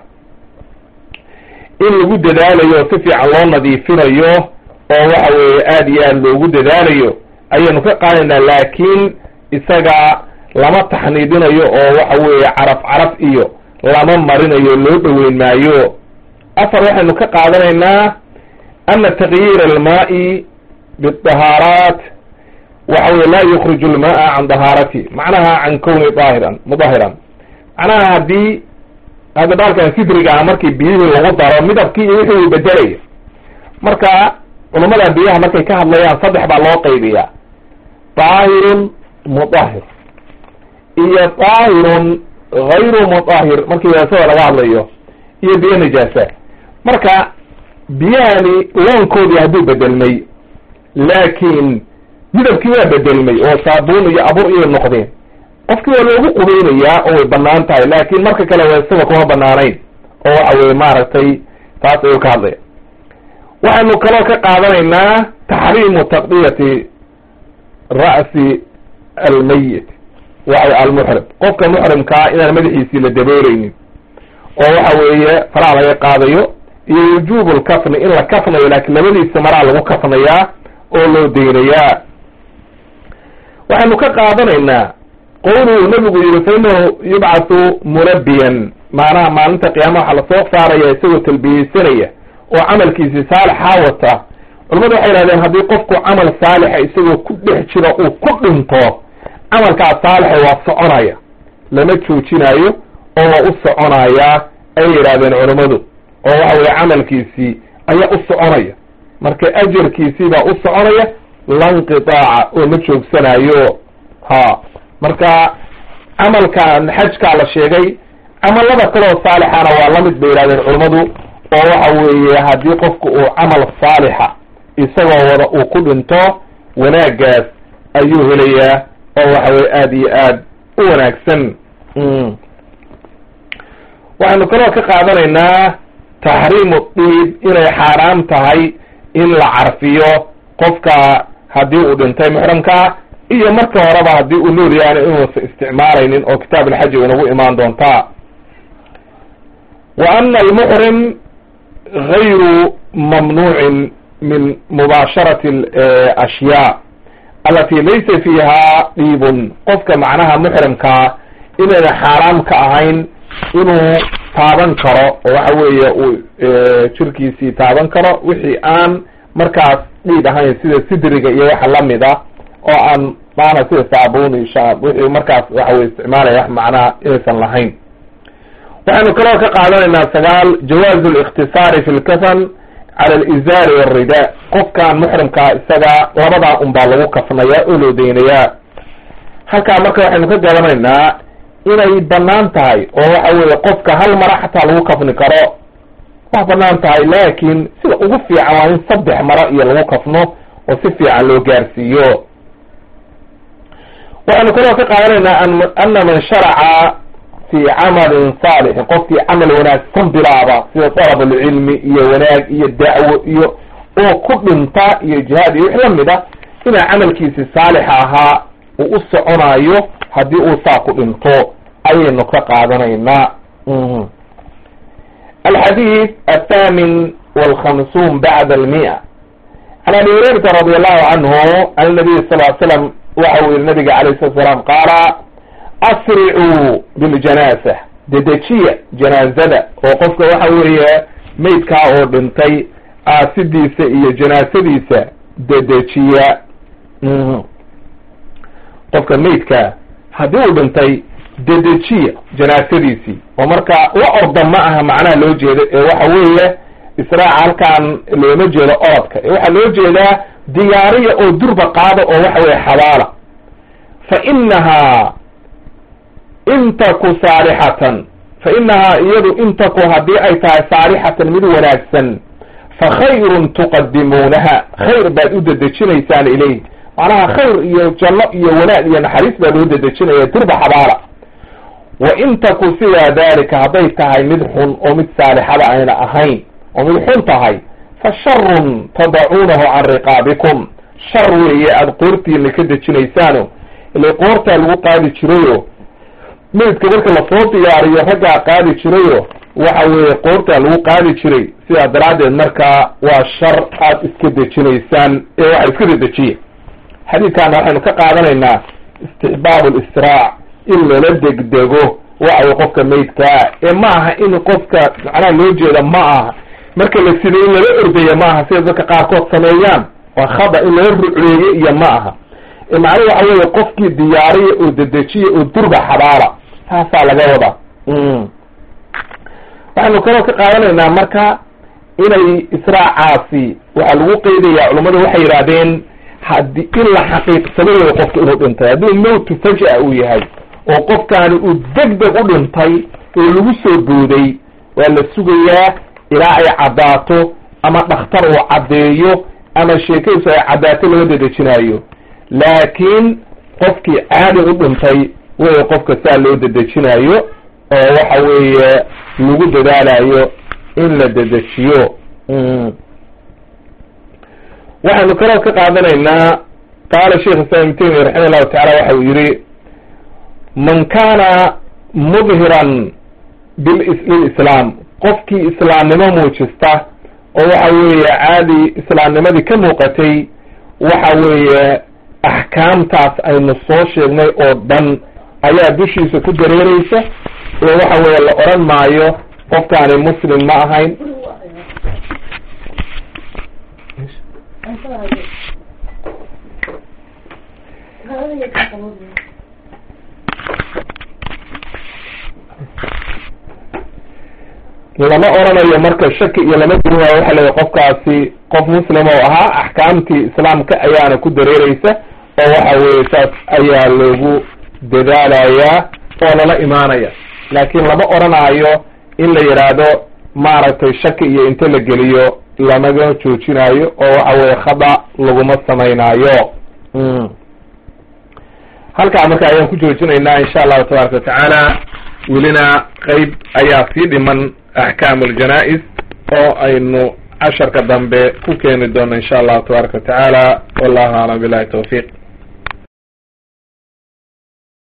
in lagu dadaalayo si fiican loo nadiifinayo oo waxa weeye aada iyo aad loogu dadaalayo ayaynu ka qaadanaynaa laakiin isaga lama taxniidinayo oo waxa weeye caraf caraf iyo lama marinayo loo dhoweyn maayo afar waxaynu ka qaadanaynaa ana takyiir almaai bidahaaraat waxa weye laa yukriju lmaa can dahaarati macnaha can kowni daahiran mudahiran macnaha haddii hadda baalkan sidrigaa markii biyihii lagu daro midabkii iyo wixii uu bedelaya marka culamada biyaha markay ka hadlayaan saddex baa loo qaybiyaa daahirun mudahir iyo daahirun hayru mudahir markii weesada laga hadlayo iyo biyo nijaasa marka biyahani loonkoodii hadduu bedelmay laakiin midabkii waa bedelmay oo saabuun iyo abur iyo noqdeen qofkii waa loogu qubeynayaa oo way banaan tahay laakin marka kale weesada kuma banaanayn oo waxa weye maaragtay taas ayuu ka hadlaya waxaynu kaloo ka qaadanaynaa taxriimu taqdiyati ra'si almayit waxa almuxrim qofka muxrimkaa inaan madaxiisii la dabooleynin oo waxa weeye faraha laga qaadayo iyo wujubu lkafni in la kafnayo laakiin labadiisa maraa lagu kafnayaa oo loo deynayaa waxaynu ka qaadanaynaa qowluhu nabigu yihi fa inahu yubcathu murabiyan macnaha maalinta qiyaamaha waxaa lasoo saaraya isagoo talbiyeysanaya oo camalkiisi saalixaa wata culamadu waxay yihahdeen haddii qofku camal saalixa isagoo ku dhex jiro uu ku dhinto camalkaas saalixa waa soconaya lama joojinayo oo waa u soconaya ayay yidhahdeen culammadu oo waxa weye camalkiisii ayaa u soconaya marka ajarkiisii baa u soconaya lanqitaaca oo ma joogsanayo ha marka camalkan xajkaa la sheegay camalada kaloo saalixana waa lamid bay yihahdeen culammadu oo waxa weeye haddii qofku uu camal saalixa isagoo wada uu ku dhinto wanaagaas ayuu helayaa oo waxa weye aada iyo aad u wanaagsan waxaynu kaloo ka qaadanaynaa taxriimu diib inay xaaraam tahay in la carfiyo qofka haddii uu dhintay muxramkaa iyo marka horeba haddii uu nool yahana inuusan isticmaalaynin oo kitaab alxaji inagu imaan doontaa wa ana almuxrim gayru mamnuucin min mubaasharati ashyaa alati laysa fiiha dhiibun qofka macnaha muxrimkaa inayna xaaraam ka ahayn inuu taaban karo oo waxa weeye uu jirkiisii taaban karo wixii aan markaas dhiib ahayn sida sidriga iyo waxa lamid a oo aan maana sida saabuun iyo shaab wixii markaas waxa weye isticmaalaya wax macnaha inaysan lahayn waxaynu kaloo ka qaadanaynaa sagaal jawaazu likhtisaari fi lkafan cala alizaari walridaa qofkan muxrimkaa isaga labadaa un baa lagu kafnayaa oo loo deynayaa halkaa marka waxaynu ka garanaynaa inay banaan tahay oo waxa weeye qofka hal mara xataa lagu kafni karo waa banaan tahay laakin sida ugu fiican waa in saddex maro iyo lagu kafno oo si fiican loo gaarsiiyo waxaynu kaloo ka qaadanaynaa ana man sharaca fi camalin saalixin qofkii camal wanaagsan bilaaba sida dalab alcilmi iyo wanaag iyo dacwo iyo oo ku dhinta iyo jihaad iyo wix lamid a inaa camalkiisi saalixa ahaa uu u soconayo haddii uu saa ku dhinto ayaynu ka qaadanaynaa alxadiid athamin walkhamsuun bacda almia can abi hurayrata radi allahu canhu an nabiy sal l slam waxa uu yihi nabiga alayh salat slaam qaala asricuu biljanaasa dedejiya janaazada oo qofka waxa weeye maydkaa oo dhintay aasidiisa iyo janaasadiisa dedejiya qofka maydkaa haddii uu dhintay dedejiya janaasadiisii oo marka la orda ma aha macnaha loo jeedo ee waxa weeye israaca halkaan looma jeedo orodka ee waxaa loo jeedaa diyaariya oo durba qaada oo waxa weye xabaala fa inahaa in taku saalixatan fa inahaa iyadu in taku haddii ay tahay saalixatan mid wanaagsan fa khayrun tuqadimuunaha khayr baad u dedejinaysaan ilayh macnaha khayr iyo janno iyo wanaag iyo naxariis baa loo dedejinaya durba xabaala wa in taku sidaa dalika hadday tahay mid xun oo mid saalixada ayna ahayn oo mid xun tahay fa sharun tadacuunahu can riqaabikum shar weeye aada qoortiina ka dejinaysaano ile qoortaa lagu qaadi jirayo maydka marka lasoo diyaariyo raggaa qaadi jirayo waxa weeye qoortaa lagu qaadi jiray sidaa daraaddeed markaa waa shar aada iska dejinaysaan ee waxa iska dedejiya xadiidkaana waxaynu ka qaadanaynaa istixbaab listiraac in lala degdego waxawey qofka maydkaa ee ma aha in qofka macnaha loo jeeda ma aha marka la siday in lala ordaya ma aha sida dadka qaarkood sameeyaan waa khada in lala rucleeyo iyo ma aha macnuhu waxa weeye qofkii diyaariya oo dedejiya oo durba xabaala taasaa laga wadaa waxaynu kaloo ka qaadanaynaa marka inay israacaasi waxaa lagu qeydaya culummadu waxay yidhahdeen hadi in la xaqiiqsado wey qofka inuu dhintay hadduu mowtu faja uu yahay oo qofkaani uu deg deg u dhintay oo lagu soo booday waa la sugayaa ilaa ay caddaato ama dhakhtar uu caddeeyo ama sheekadiisu ay caddaato laga dedejinaayo laakiin qofkii caadi u dhintay wey qofka saa loo dedejinaayo oo waxa weeye lagu dadaalayo in la dedejiyo waxaynu kaloo ka qaadanaynaa qaala sheikh islam ibn taymiya raxima allahu tacala waxa uu yihi man kana mudhiran lilislaam qofkii islaamnimo muujista oo waxa weeye caadi islaamnimadii ka muuqatay waxa weeye axkaamtaas aynu soo sheegnay oo dhan ayaa dushiisa ku dareereysa oo waxa weeye la odhan maayo qofkaani muslim ma ahayn lama oranayo marka shaki iyo lama duwaayo waxa leeya qofkaasi qof muslim oo ahaa axkaamtii islaamka ayaana ku dareereysa oo waxa weeye saas ayaa loogu dadaalayaa oo lala imaanaya laakiin lama oranayo in la yidhaahdo maaragtay shaki iyo inta la geliyo lamaga joojinayo oo waxa weeye khada laguma samaynaayo halkaa marka ayaan ku joojinaynaa insha allahu tabaaraka watacaala welina qeyb ayaa sii dhiman axkaam aljanaa-is oo aynu casharka dambe ku keeni doono insha allahu tabaaraka watacaala wallahu aclam billahi tawfiiq